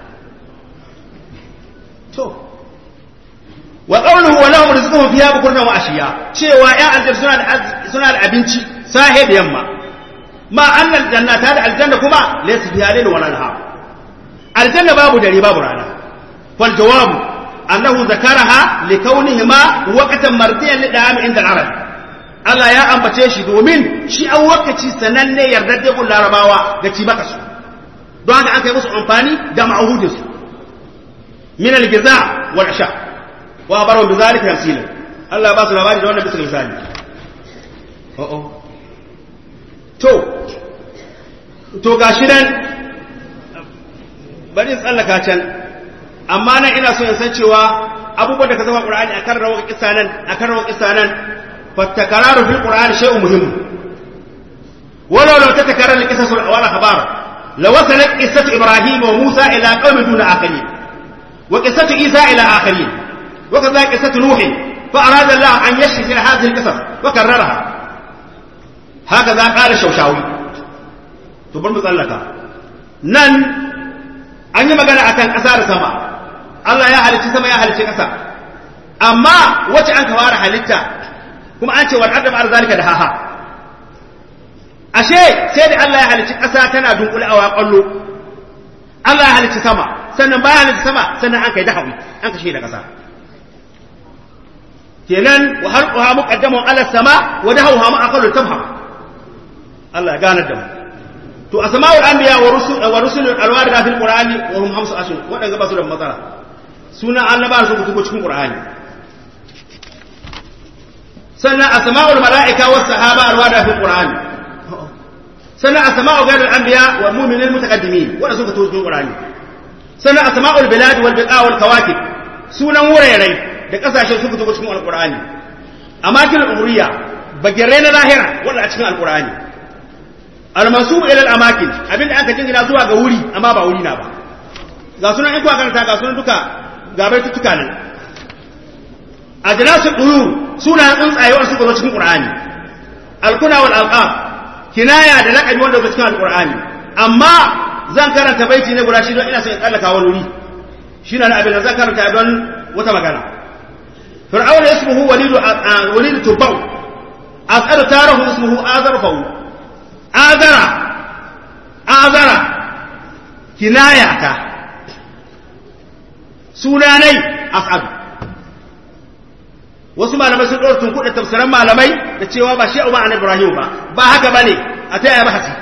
to wa qawluhu wa lahum rizquhum fiha bukurna wa ashiya cewa ya aljanna suna da suna da abinci sahe da yamma ma annal jannata da aljanna kuma laysa fiha layl wa nahar aljanna babu dare babu rana fal jawabu أنه ذكرها لكونهما وقتا مرضيا للدعام عند العرب Allah ya ambace shi domin shi an wakaci sananne yardar gun larabawa ga ci baka su don haka an kai musu amfani da ma'ahudin su min al-giza wal asha wa baro bi zalika tamsila Allah ba su labari da wannan bisa misali oh oh to to gashi nan bari tsallaka can amma nan ina so in san cewa abubuwan da ka zama qur'ani akan rawar kissa nan akan rawar kissa nan فالتكرار في القرآن شيء مهم ولو لو تتكرر القصص والأخبار لوصلت قصة إبراهيم وموسى إلى قوم دون آخرين وقصة عيسى إلى آخرين وكذلك قصة نوح فأراد الله أن يشفي هذه القصص وكررها هكذا قال الشوشاوي تبر مطلقة نن أن يمغنى أكان أثار سما الله يا هل سما يا هل ƙasa amma wacce an kawara halitta kuma an ce wal arda ba'da zalika da haha ashe sai da Allah ya halicci ƙasa tana dunkule a waƙallo Allah ya halicci sama sannan bayan halicci sama sannan an kai dahawi an kashe da ƙasa kenan wa halquha muqaddamun ala sama wa dahawha ma aqallu tafham Allah ya gane da mu to asma'ul anbiya wa rusul wa rusul alwarida fil qur'ani wa hum hamsu ashur wadanga ba su da matsala sunan annabawa su kutubo cikin qur'ani sannan asma'ul mala'ika was sahaba alwada fil qur'ani sannan asma'u ghayril anbiya wal mu'minin mutaqaddimin wanda suka tuzo qur'ani sannan asma'ul bilad wal biqa wal kawakib sunan wurare da kasashen suka tuzo cikin alqur'ani amakin umriya bagire na lahira wanda a cikin alqur'ani almansub ila al amakin abinda aka jingina zuwa ga wuri amma ba wuri na ba ga sunan in kuwa karanta ga sunan duka ga baitutuka ne ajnasu uyur suna tsuntsaye wanda suka zo cikin qur'ani alkuna wal alqab kinaya da laqabi wanda zo cikin alqur'ani amma zan karanta baiti ne guda shi don ina son in tsallaka wani wuri shi na abin da zan karanta don wata magana fir'auna ismuhu walidu walidu tubau as'alu tarahu ismuhu azarfahu azara azara kinaya ta sunanai as'adu wasu malamai sun ɗora tunkuɗe tafsiran malamai da cewa ba shi uba an ibrahim ba ba haka ba ne a ta yaya bahasi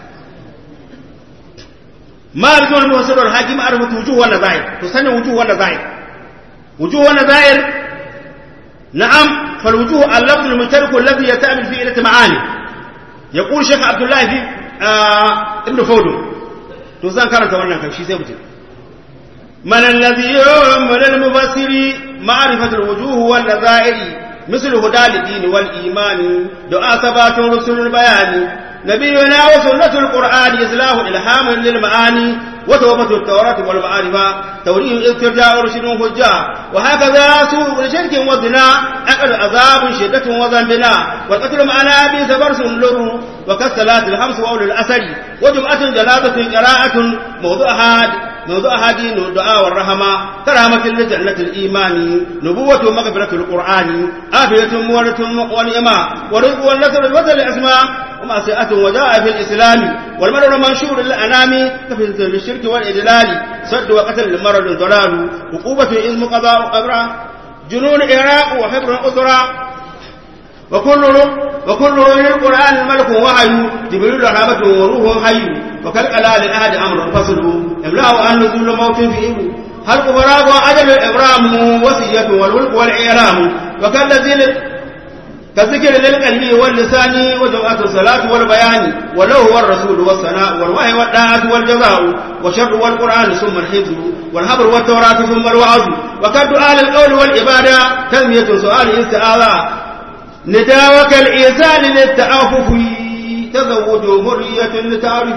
ma arzu wal muhassir wal hakim arfu wujuh wal nazair to sanin wujuh wal nazair wujuh wal nazair na'am fal wujuh al lafz al mushtarak alladhi yata'amil fi ilat ma'ani yaqul shaykh abdullah fi ibn fawd to zan karanta wannan kan shi sai mutum من الذي يؤمن المفسر معرفة الوجوه والنظائر مثل هدى الدين والإيمان دعاء ثبات رسل البيان نبينا وسنة القرآن إصلاح إلهام للمعاني وتوبة التوراة والمعارفة توريه استرجاع رشد حجة وهكذا سوء شرك وزنا أقل عذاب شدة وذنبنا والقتل معنا بيس برس لر وكالصلاة الخمس وأولي الأسر وجمعة جنازة قراءة موضوعها موضوعها دين الدعاء والرحمة كرامة لجنة الإيمان نبوة مغفرة القرآن آفية مولة ونعمة ورزق والنصر الوزن الأسماء ومعصية وجاء في الإسلام والمرض منشور للأنام كفزة للشرك والإجلال صد وقتل لمرض ضلال عقوبة إذ قضاء قبرا جنون إراق وحبر أسرى وكل وكل للقرآن الملك وحي جبريل رحمة وروح حي وكالقلال الأحد أمر فصل إملاء عن نزول موت فيه حلق فراغ وعجل الإبرام وصية والولق والإعلام وكالذي كالذكر للقلب واللسان وجوءة الصلاة والبيان ولو هو الرسول والثناء والوحي والداعة والجزاء والشر والقرآن ثم الحفظ والحبر والتوراة ثم الوعظ وكالدعاء للقول والعبادة تنمية سؤال استعاذة نداوك الإنسان للتعافف تزوج مرية لتعرف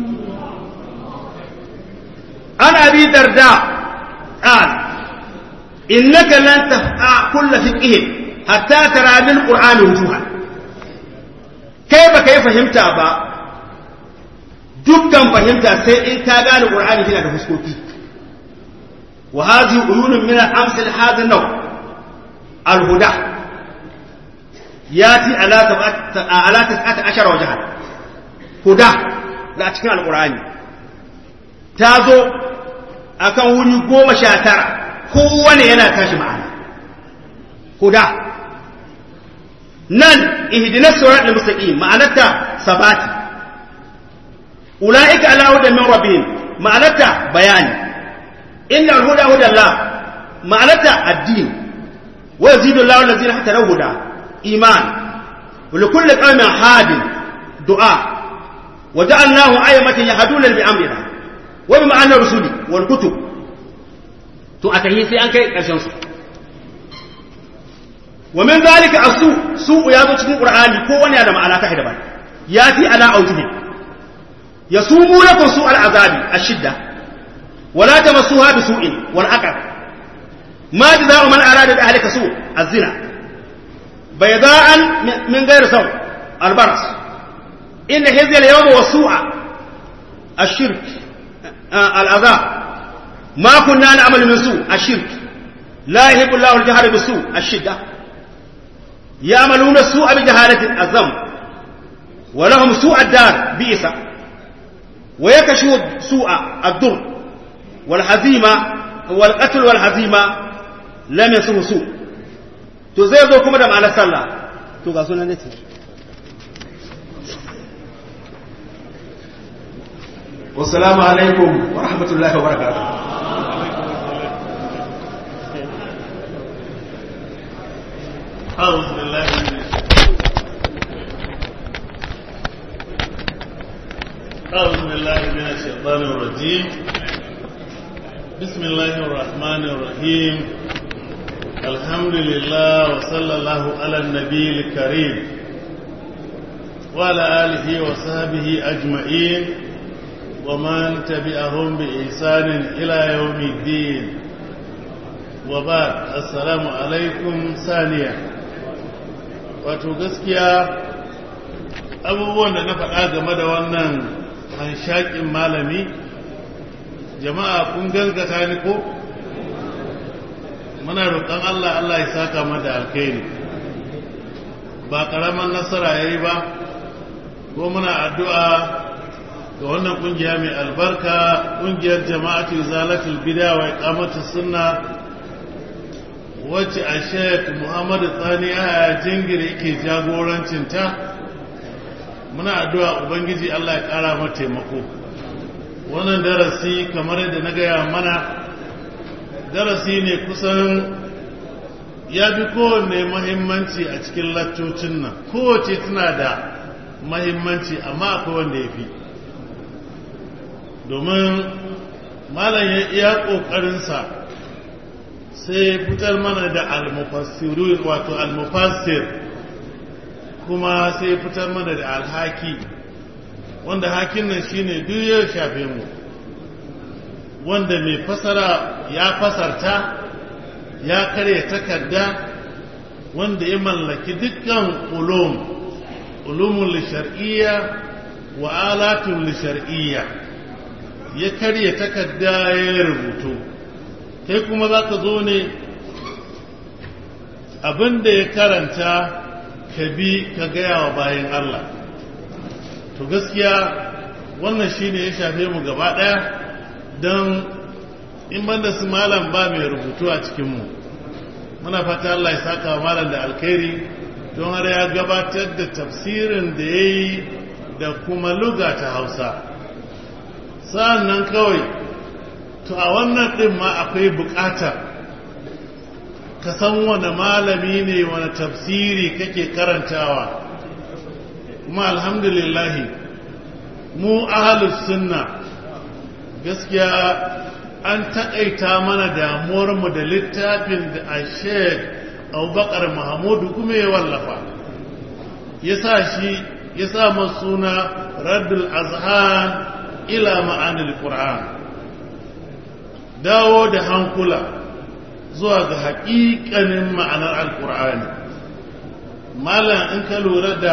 عن أبي درداء قال إنك لن تفقع كل فقه حتى ترى بالقرآن وجوها كيف كيف فهمت با dukkan fahimta sai in ka gane Qur'ani yana da fuskoki wa hadhihi uyunun min al-amsal hadha an-naw al-huda yati ala ala tas'ata ashara wajha huda da cikin al-Qur'ani ta zo akan wuri goma sha tara kowane yana tashi ma'ana huda nan ihdinas siratal mustaqim ma'anarta sabati ulaika ala hudan min rabbihim ma'anarta bayani inna al-huda huda Allah ma'anarta addini wa yazidu Allahu allazina hatadaw huda iman wa likulli qaumin hadin du'a wa ja'alnahu aymatan yahduna bi amrina wa bi ma'anar rusuli wal kutub to a tahi sai an kai karshen su wa min zalika asu su ya zo cikin qur'ani ko wani da ma'ana ta daban ya fi ala aujubi yasumu lakum su al'azabi ashidda wa la tamassuha bi su'in wal aqab ma jazaa'u man arada bi ahlika su az-zina bayda'an min ghayri saw al-baras in hizya al-yawm wa su'a ash-shirk al-azab ma kunna na'malu min su ash-shirk la yuhibbu Allahu al-jahra bi su ash-shidda يعملون السوء بجهالة الذنب ولهم سوء الدار بئس ويكشف سوء الضر والهزيمة والقتل والهزيمة لم يسه سوء to zai zo kuma da ma'anar sallah to ga sunan nace wassalamu alaikum wa rahmatullahi wa barakatuh أعوذ بالله من أعوذ بالله من الشيطان الرجيم بسم الله الرحمن الرحيم الحمد لله وصلى الله على النبي الكريم وعلى آله وصحبه أجمعين ومن تبعهم بإحسان إلى يوم الدين وبعد السلام عليكم ثانيا wato gaskiya abubuwan da na faɗa game da wannan hanshakin malami jama'a kun gaskata ni ko muna roƙon Allah Allah ya saka mada alkhairi ba ƙaramin nasara ya yi ba ko muna addu'a ga wannan ƙungiya mai albarka ƙungiyar jama'atu zalatul bida wa iqamatu sunna wacce a sheik muhammadu tsani a jingir yake jagorancinta muna addu'a ubangiji allah ya ƙara mata taimako wannan darasi kamar yadda na gaya mana darasi ne kusan ya fi kowanne mahimmanci a cikin laccocin nan kowace tana da mahimmanci amma akwai wanda ya fi domin malam ya iya ƙoƙarinsa sai fitar mana da almufassirun wato almufassir kuma sai fitar mana da alhaki wanda hakin nan shine duk ya shafe mu wanda mai fasara ya fasarta ya karya takarda wanda ya mallaki dukkan ulum ulumun lishar'iyya wa alatun lishar'iyya ya karya takarda ya rubutu kai kuma za ka zo ne abin da ya karanta ka bi ka gaya wa bayan Allah to gaskiya wannan shi ne ya shafe mu gaba ɗaya don in banda su malam ba mai rubutu a cikinmu muna fata Allah ya saka wa malam da alkhairi don har ya gabatar da tafsirin da ya yi da kuma luga ta hausa sa'an nan kawai to a wannan ɗin ma akwai buƙatar ka san wani malami ne wani tafsiri kake karantawa kuma alhamdulillahi mu ahalus sunna gaskiya an taƙaita mana damuwarmu da littafin da a sheik abubakar mahamudu kuma ya wallafa ya sa shi ya sa suna raddul azhan ila ma'anil qur'an dawo da hankula zuwa ga haƙiƙanin ma'anar alƙur'ani malam in ka lura da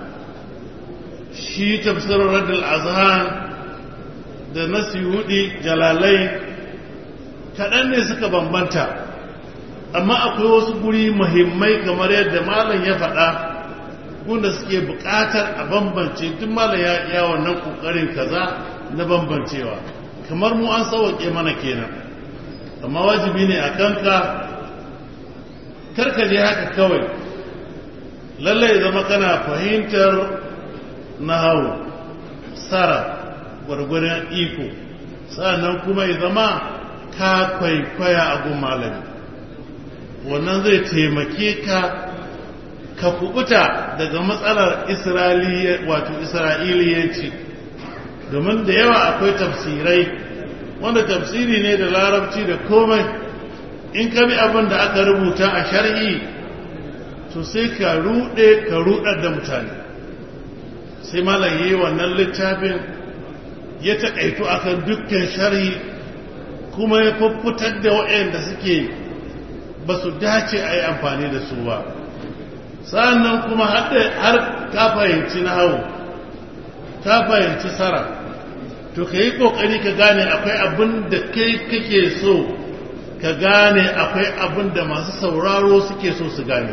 shi tafsirar radul azhan da nasihudi jalalai kaɗan ne suka bambanta amma akwai wasu guri muhimmai kamar yadda malam ya faɗa gunda suke buƙatar a bambance duk malam ya iya wannan ƙoƙarin kaza na bambancewa kamar mu an sauwaƙe mana kenan amma wajibi ne a kanka karka je haka kawai lallai zama kana fahimtar nahawu sara gwargwadon iko sannan kuma ya zama ka kwaikwaya a gun malami wannan zai taimake ka ka kubuta daga matsalar wato isra'iliyanci domin da yawa akwai tafsirai wanda tafsiri ne da larabci da komai in ka bi abin da aka rubuta a shar'i to sai ka rude ka rudar da mutane sai malam yi wannan littafin ya taƙaito akan dukkan shar'i kuma ya fuffutar da waɗanda suke ba su dace a yi amfani da su ba sa'annan kuma har ka fahimci na hau ka fahimci sara to ka yi ƙoƙari ka gane akwai abin da kai kake so ka gane akwai abin da masu sauraro suke so su gane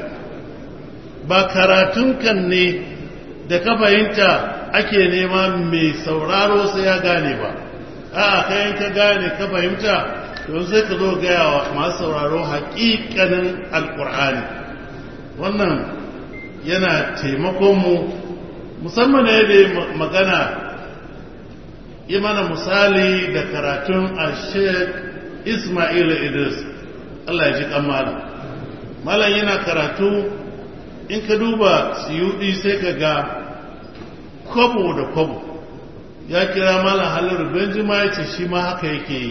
ba karatun kan ne da ka fahimta ake nema mai sauraro sai ya gane ba a kayan ka gane ka fahimta don sai ka zo gaya wa masu sauraro haƙiƙanin alƙur'ani wannan yana taimakonmu musamman ne da magana yi mana misali da karatun a sheik ismail idris allah ya ji kamala malam yana karatu in ka duba siyudi sai ka ga kwabo da kwabo ya kira malam halar benjima ya ce shi ma haka yake yi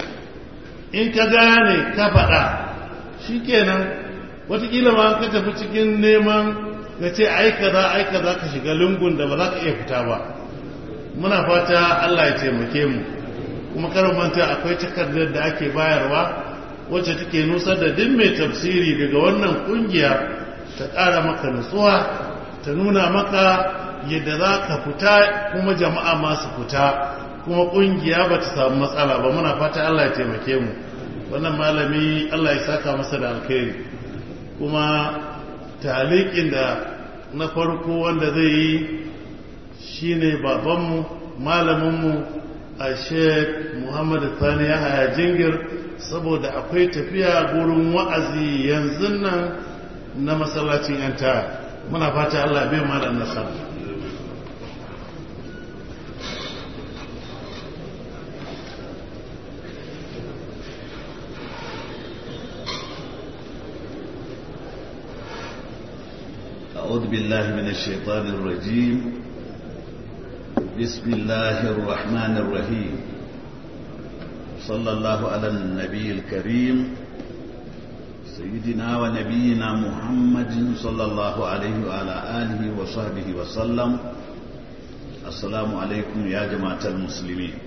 in ka gane ka faɗa shi kenan watakila ma ka tafi cikin neman ka ce aika za aika za ka shiga lungun da ba za ka iya fita ba muna fata allah ya taimake mu kuma karin manta akwai takardar da ake bayarwa wacce take nusar da duk mai tafsiri daga wannan kungiya ta ƙara maka nutsuwa ta nuna maka yadda za ka fita kuma jama'a masu fita kuma kungiya ba ta samu matsala ba muna fata Allah ya taimake mu wannan malami Allah ya saka masa da alkhairi kuma talikin da na farko wanda zai yi shine babanmu malaminmu a sheik muhammad sani ya haya jingir saboda akwai tafiya gurin wa'azi yanzu nan na masallacin yanta muna fata Allah bai malam nasara أعوذ بالله من الشيطان الرجيم بسم الله الرحمن الرحيم صلى الله على النبي الكريم سيدنا ونبينا محمد صلى الله عليه وعلى آله وصحبه وسلم السلام عليكم يا جماعة المسلمين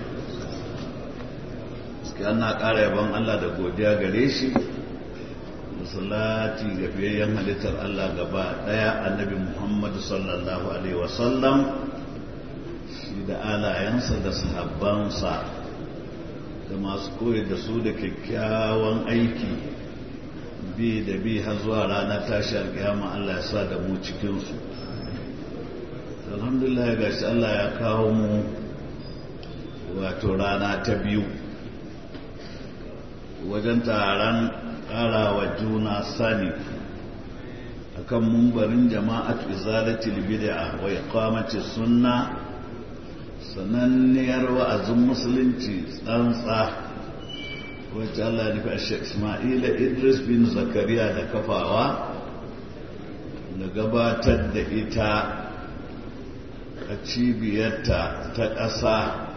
ana ƙara yaban Allah da godiya gare shi salati ga fiyayyen halittar Allah gaba daya annabi Muhammad sallallahu alaihi wasallam shi da alayensa da sahabbansa da masu koyar da su da kyakkyawan aiki bi da bi har zuwa ranar tashi alkiyama Allah ya sa da mu cikinsu alhamdulillah ga shi Allah ya kawo mu wato rana ta biyu wajen taron ƙarawa juna sani akan mumbarin jama'at izalatul bid'a wa iqamati sunna sananniyar wa'azin musulunci tsantsa wacce Allah ya nufi Sheikh Ismaila Idris bin Zakariya da kafawa da gabatar da ita a cibiyarta ta ƙasa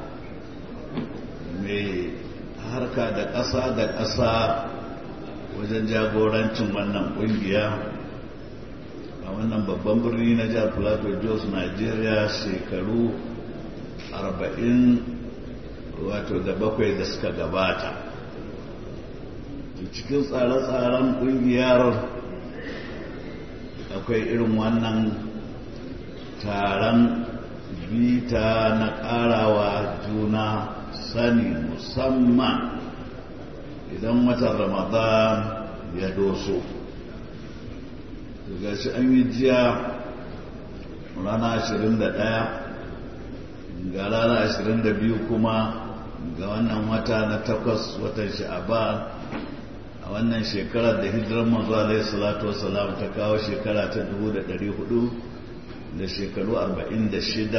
mai harka da ƙasa da ƙasa wajen jagorancin wannan ƙungiya a wannan babban birni na jihar plateau jos nigeria shekaru 40 wato da bakwai da suka gabata cikin tsare-tsaren ƙungiyar akwai irin wannan taron bita na ƙarawa juna sani musamman idan watan ramadan ya doso daga shi an yi jiya rana 21 ga rana 22 kuma ga wannan wata na takwas watan sha'aban a wannan shekarar da hijirar manzo alaihi salatu wasalam ta kawo shekara ta 1400 da shekaru 46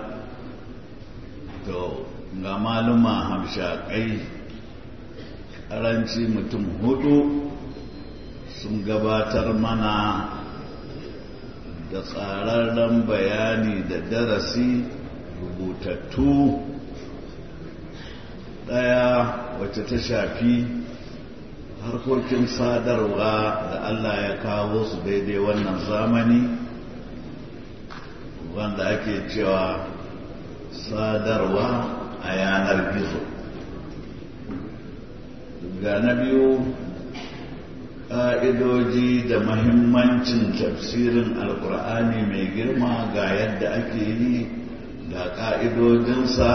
to ga maluma hamshakai karanci mutum hudu sun gabatar mana da tsararren bayani da darasi rubutattu ɗaya wacce ta shafi harkokin sadarwa da Allah ya kawo su daidai wannan zamani wanda ake cewa sadarwa a yanar gizo ga na biyu ƙa'idoji da mahimmancin tafsirin alkur'ani mai girma ga yadda ake yi ga ƙa'idojinsa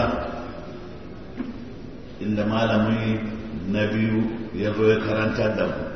inda malami na biyu ya zo ya karantar da mu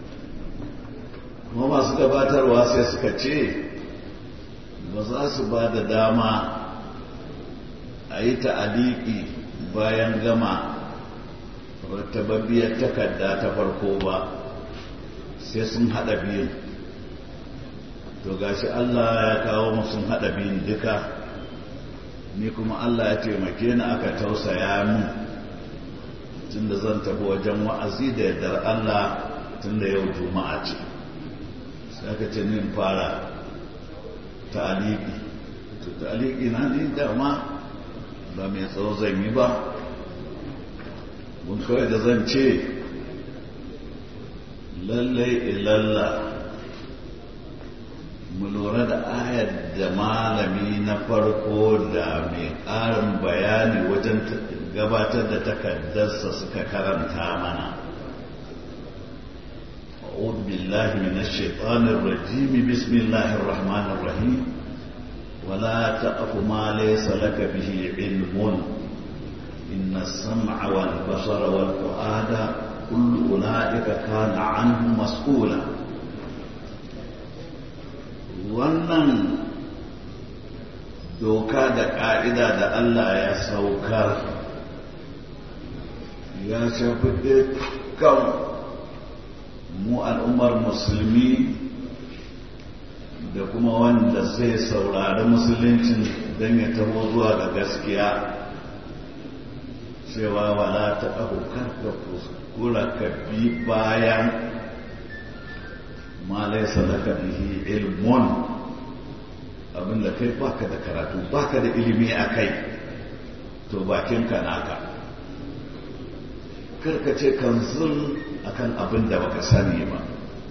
kuma masu gabatarwa sai suka ce ba za su ba da dama a yi ta'aliki bayan gama rattababbiyar takarda ta farko ba sai sun haɗa biyun to gashi Allah ya kawo mu sun haɗa biyun duka ni kuma Allah ya taimake ni aka tausaya min tunda zan tafi wajen wa'azi da yardar Allah tunda yau juma'a ce sai aka ce nin fara ta'aliki to ta'aliki na ni dama ba mai tsawo zan yi ba mun kawai da zan ce lallai ilalla mu lura da ayar da malami na farko da mai ƙarin bayani wajen gabatar da takardarsa suka karanta mana أعوذ بالله من الشيطان الرجيم بسم الله الرحمن الرحيم ولا تقف ما ليس لك به علم إن السمع والبصر والفؤاد كل أولئك كان عنه مسؤولا wannan doka da ƙa'ida da Allah ya saukar ya shafi dukkan mu al'ummar musulmi da kuma wanda zai saurari musuluncin don ya taho zuwa ga gaskiya cewa wala ta ɗaukar da kuskura ka bi bayan ma laisa laka bihi ilmun abinda kai baka da karatu baka da ilimi a kai to bakinka naka karkace kanzun akan abin da baka sani ba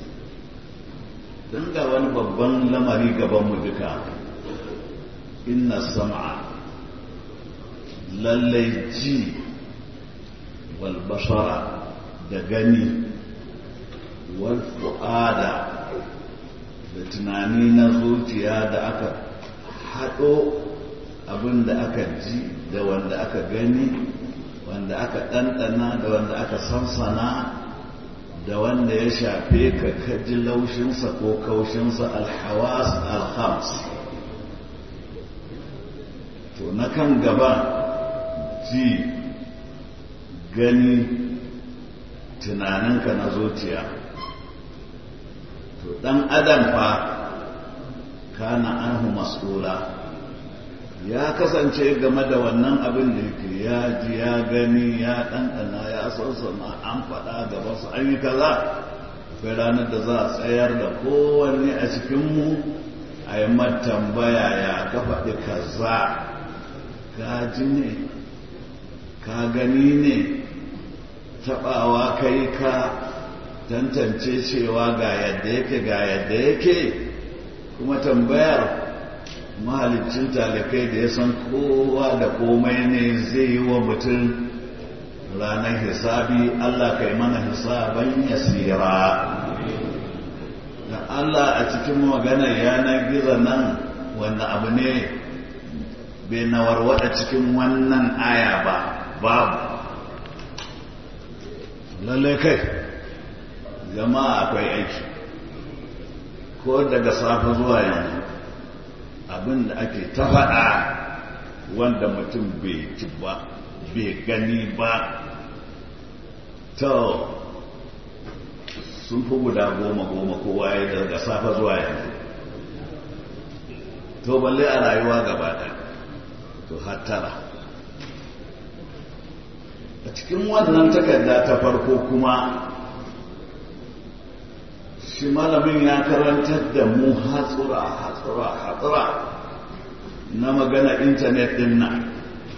don ga wani babban lamari gabanmu duka inna sam'a lallai ji wal bashara da gani wal fu'ada da tunani na zuciya da aka haɗo abin da aka ji da wanda aka gani wanda aka ɗanɗana da wanda aka sansana da wanda ya shafe ka kaji laushinsa ko kaushinsa alhawas alhams to na kan gaba ji gani tunaninka na zuciya to ɗan adam fa kana anhu mas'ula ya kasance game da wannan abin da yake ya ji ya gani ya ɗanɗana ya sassana an faɗa gaba su an yi kaza akwai ranar da za a tsayar da kowanne a cikinmu a yi tambaya ya ka faɗi kaza ka ji ne ka gani ne taɓawa kai ka tantance cewa ga yadda yake ga yadda yake kuma tambayar mahalicin talakai da ya san kowa da komai ne zai yi wa mutum ranar hisabi Allah kai mana hisaban yasira da Allah a cikin maganar yanar gizo nan wanda abu ne bai nawarwada cikin wannan aya ba babu lallai kai jama'a akwai aiki ko daga safe zuwa yanzu abin da ake ta faɗa wanda mutum bai ci ba bai gani ba to sun fi guda goma goma kowa ya daga safa zuwa yanzu to balle a rayuwa gaba ɗaya to hattara a cikin wannan takarda ta farko kuma shi malamin ya karantar da mu hatsura hatsura hatsura na magana intanet din nan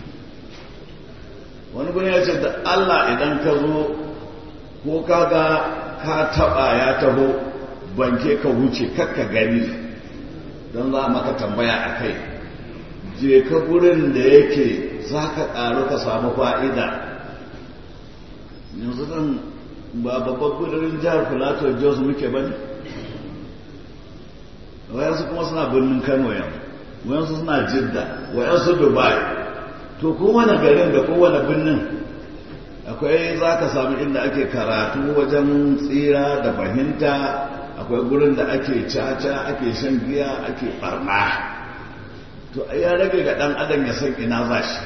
wani gani ya ce da Allah idan ka zo ko kaga ka taba ya taho banke ka wuce kakka gani don za maka tambaya a kai je ka gurin da yake za ka ƙaru ka samu fa'ida yanzu zan ba babban gudurin jihar filato jos muke ba ne wayansu kuma suna birnin kano yanzu wayansu suna jidda wayansu dubai to kowane garin da kowane birnin akwai za ka samu inda ake karatu wajen tsira da fahimta akwai gurin da ake caca ake shan giya ake barna to ya rage ga dan adam ya san ina za shi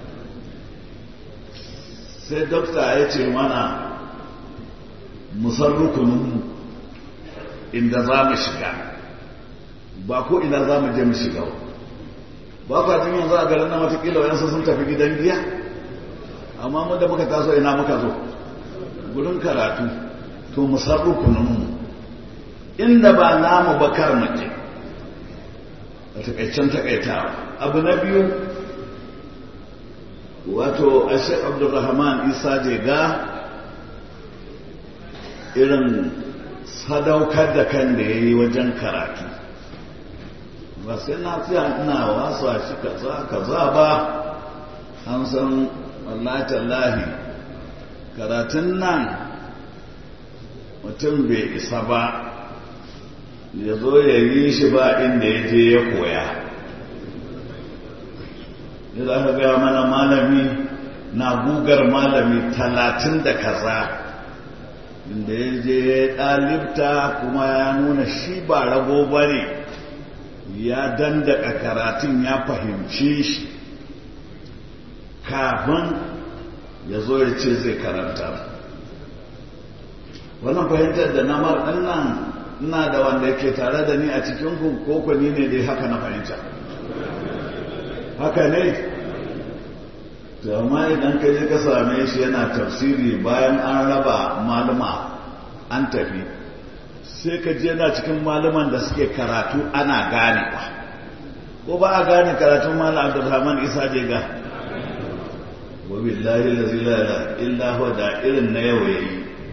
sai dokta ya ce mana musan rukuninmu inda za mu shiga ba ko ina za mu je mu shiga ba ba jin yanzu a garin na watakila wayansu sun tafi gidan giya amma mu da muka taso ina muka zo gudun karatu to musan rukuninmu inda ba namu ba kar mace a takaicen takaitawa abu na biyu wato ashe abdulrahman isa jega irin sadaukar da kan da ya yi wajen karatu ba sai na fiya ina wasa shi kaza kaza ba an san wallahi tallahi karatun nan mutum bai isa ba ya zo ya yi shi ba inda ya je ya koya ya za ka gaya mana malami na gugar malami talatin da kaza inda ya je ya ɗalibta kuma ya nuna shi ba rago ba ne ya dandaka karatun ya fahimci shi kafin ya zo ya ce zai karanta wannan fahimtar da namar ɗin nan ina da wanda yake tare da ni a cikin koko ni ne dai haka na fahimta haka ne to amma idan ka je ka same shi yana tafsiri bayan an raba malama an tafi sai ka je yana cikin malaman da suke karatu ana gane ba ko ba a gane karatun malam abdulrahman isa je ga wa billahi la ilaha illa huwa da irin na yau yayi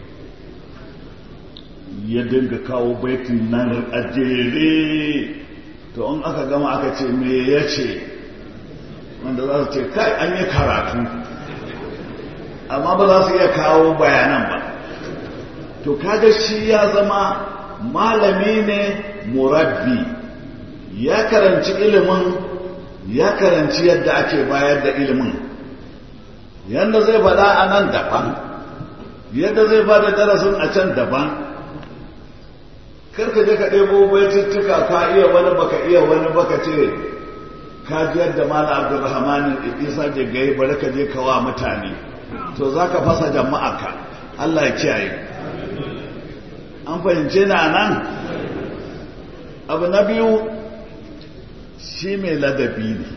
ya dinga kawo baitin nan a jere to in aka gama aka ce me ya ce wanda za su ce kai an yi karatu amma ba za su iya kawo bayanan ba to kaga shi ya zama malami ne murabbi ya karanci ilimin ya karanci yadda ake bayar da ilimin yadda zai faɗa a nan daban yadda zai ba da darasin a can daban karka je ka ɗebo baituttuka ka iya wani baka iya wani baka ce ka ji yadda mala abdulrahman isa je gai bari ka je kawa mutane to za ka fasa jama'a ka allah ya kiyaye an fahimce na nan abu na biyu shi mai ladabi ne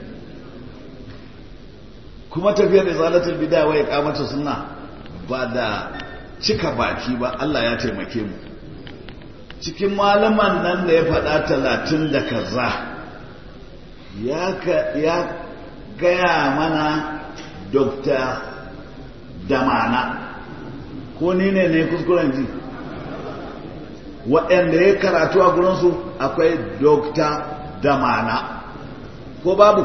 kuma tafiyar izalatul bid'a wa iqamatu sunna ba da cika baki ba Allah ya taimake mu cikin malaman nan da ya faɗa talatin da kaza ya gaya mana dokta damana ko ni ne ne kuskuren ji waɗanda ya karatu a gurinsu akwai dokta damana ko babu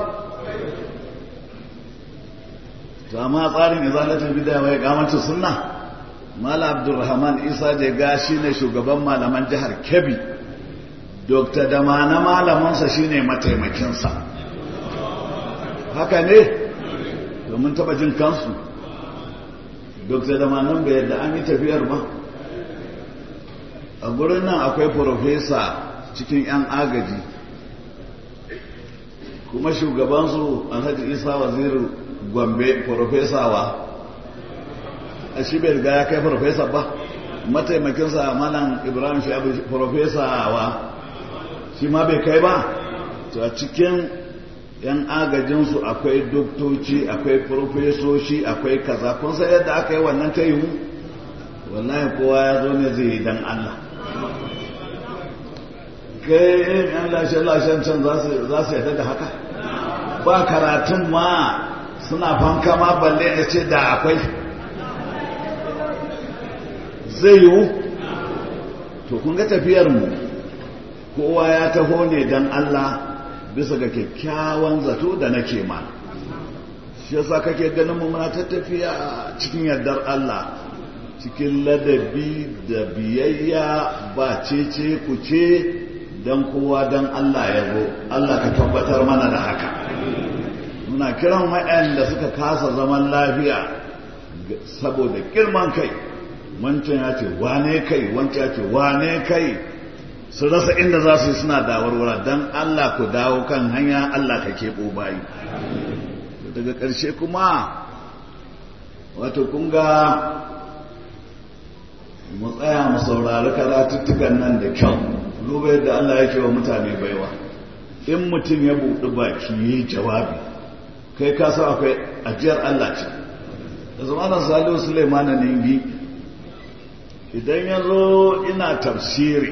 to amma tsarin izalatul bid'a wa iqamatu sunna mala abdulrahman isa jega shine shugaban malaman jihar kebbi dr damana malamansa shine mataimakinsa haka ne domin taba jin kansu dr damanan bai yadda an yi tafiyar ba a gurin nan akwai profesa cikin 'yan agaji kuma shugabansu alhaji isa waziru gombe profesa wa a shi bai riga ya kai farfesa ba mataimakinsa malam ibrahim shabu profesa wa shi ma bai kai ba to a cikin yan agajinsu akwai doktoci akwai profesoshi akwai kaza kun san yadda aka yi wannan ta yiwu wallahi kowa ya zo ne zai yi dan allah kai yan lashe-lashen can za su yadda da haka ba karatun ma suna fanka ma balle da ce da akwai zai yiwu to kun ga tafiyarmu kowa ya taho ne don Allah bisa ga kyakkyawan zato da nake ma shi yasa kake ganin mu muna ta tafiya cikin yardar Allah cikin ladabi da biyayya ba cece ku ce don kowa don Allah ya zo Allah ka tabbatar mana da haka muna kiran waɗanda suka kasa zaman lafiya saboda girman kai wancan ya ce wane kai wancan ya ce wane kai su rasa inda za su yi suna dawarwara don Allah ku dawo kan hanya Allah ka keɓo bayi daga ƙarshe kuma wato kunga mu tsaya mu saurari karatuttukan nan da kyau duba yadda Allah yake wa mutane baiwa in mutum ya buɗi baki ya yi jawabi kai ka sa akwai ajiyar Allah ce da zamanin salihu suleiman ningi idan ya zo ina tafsiri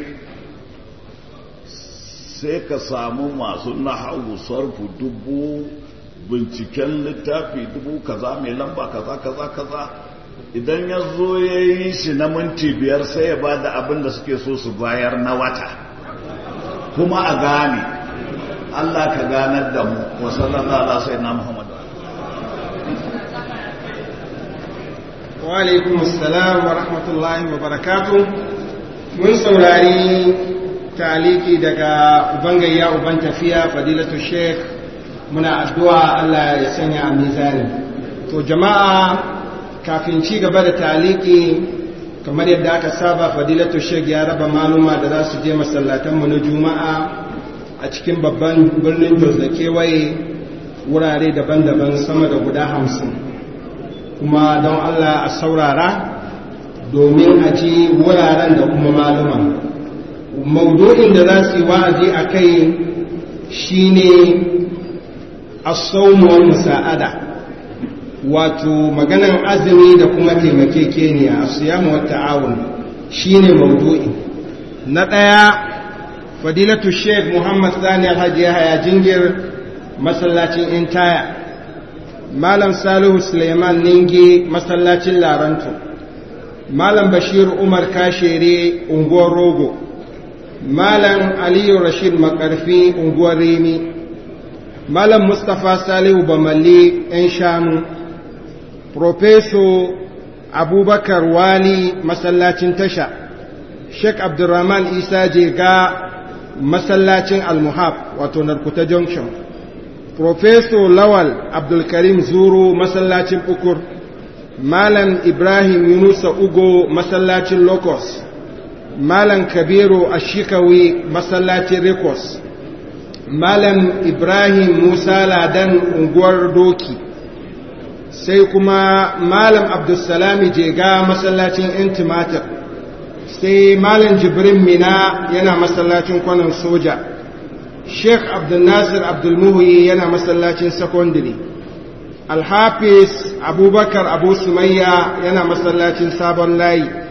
sai ka samu masu nahawu sarfu dubu binciken littafi dubu kaza mai lamba kaza kaza kaza idan ya zo ya yi shi na minti biyar sai ya ba da abin da suke so su bayar na wata kuma a gane Allah ka ganar da mu wa sallallahu alaihi sai na Muhammadu wa alaikum assalam wa rahmatullahi wa barakatuh mun saurari taliki daga ubangayya uban tafiya fadilatu sheikh muna addu'a Allah ya sanya a mizani to jama'a kafin ci gaba da taliki kamar yadda aka saba fadilatu sheikh ya raba maluma da za su je masallatanmu na juma'a a cikin babban birnin jos da kewaye wurare daban-daban sama da guda hamsin kuma don allah a saurara domin a ji wuraren da kuma maluma maudu'in da za su yi wa'azi a kai shine asaunuwar musa'ada wato maganan azumi da kuma taimakekeniya a siyamu wata awon shine maudu'i na ɗaya fadilatu sheikh muhammad sani alhaji yahaya jingir masallacin intaya malam salihu suleiman ningi masallacin laranto malam bashir umar kashere unguwar rogo malam aliyu rashid makarfi unguwar remi malam mustapha salihu bamalli yan shanu profeso abubakar wali masallacin tasha sheikh abdurrahman isa jega masallacin almuhab wato narkuta junction profeso lawal abdulkarim zuru masallacin ukur malam ibrahim yunusa ugo masallacin locust malam kabiru ashikawi masallacin rekos malam ibrahim musa ladan unguwar doki sai kuma malam abdulsalami jega masallacin intimatir sai malam jibrin mina yana masallacin kwanan soja sheikh abdulnasir abdulmuhi yana masallacin secondary alhafiz abubakar abu sumayya yana masallacin sabon layi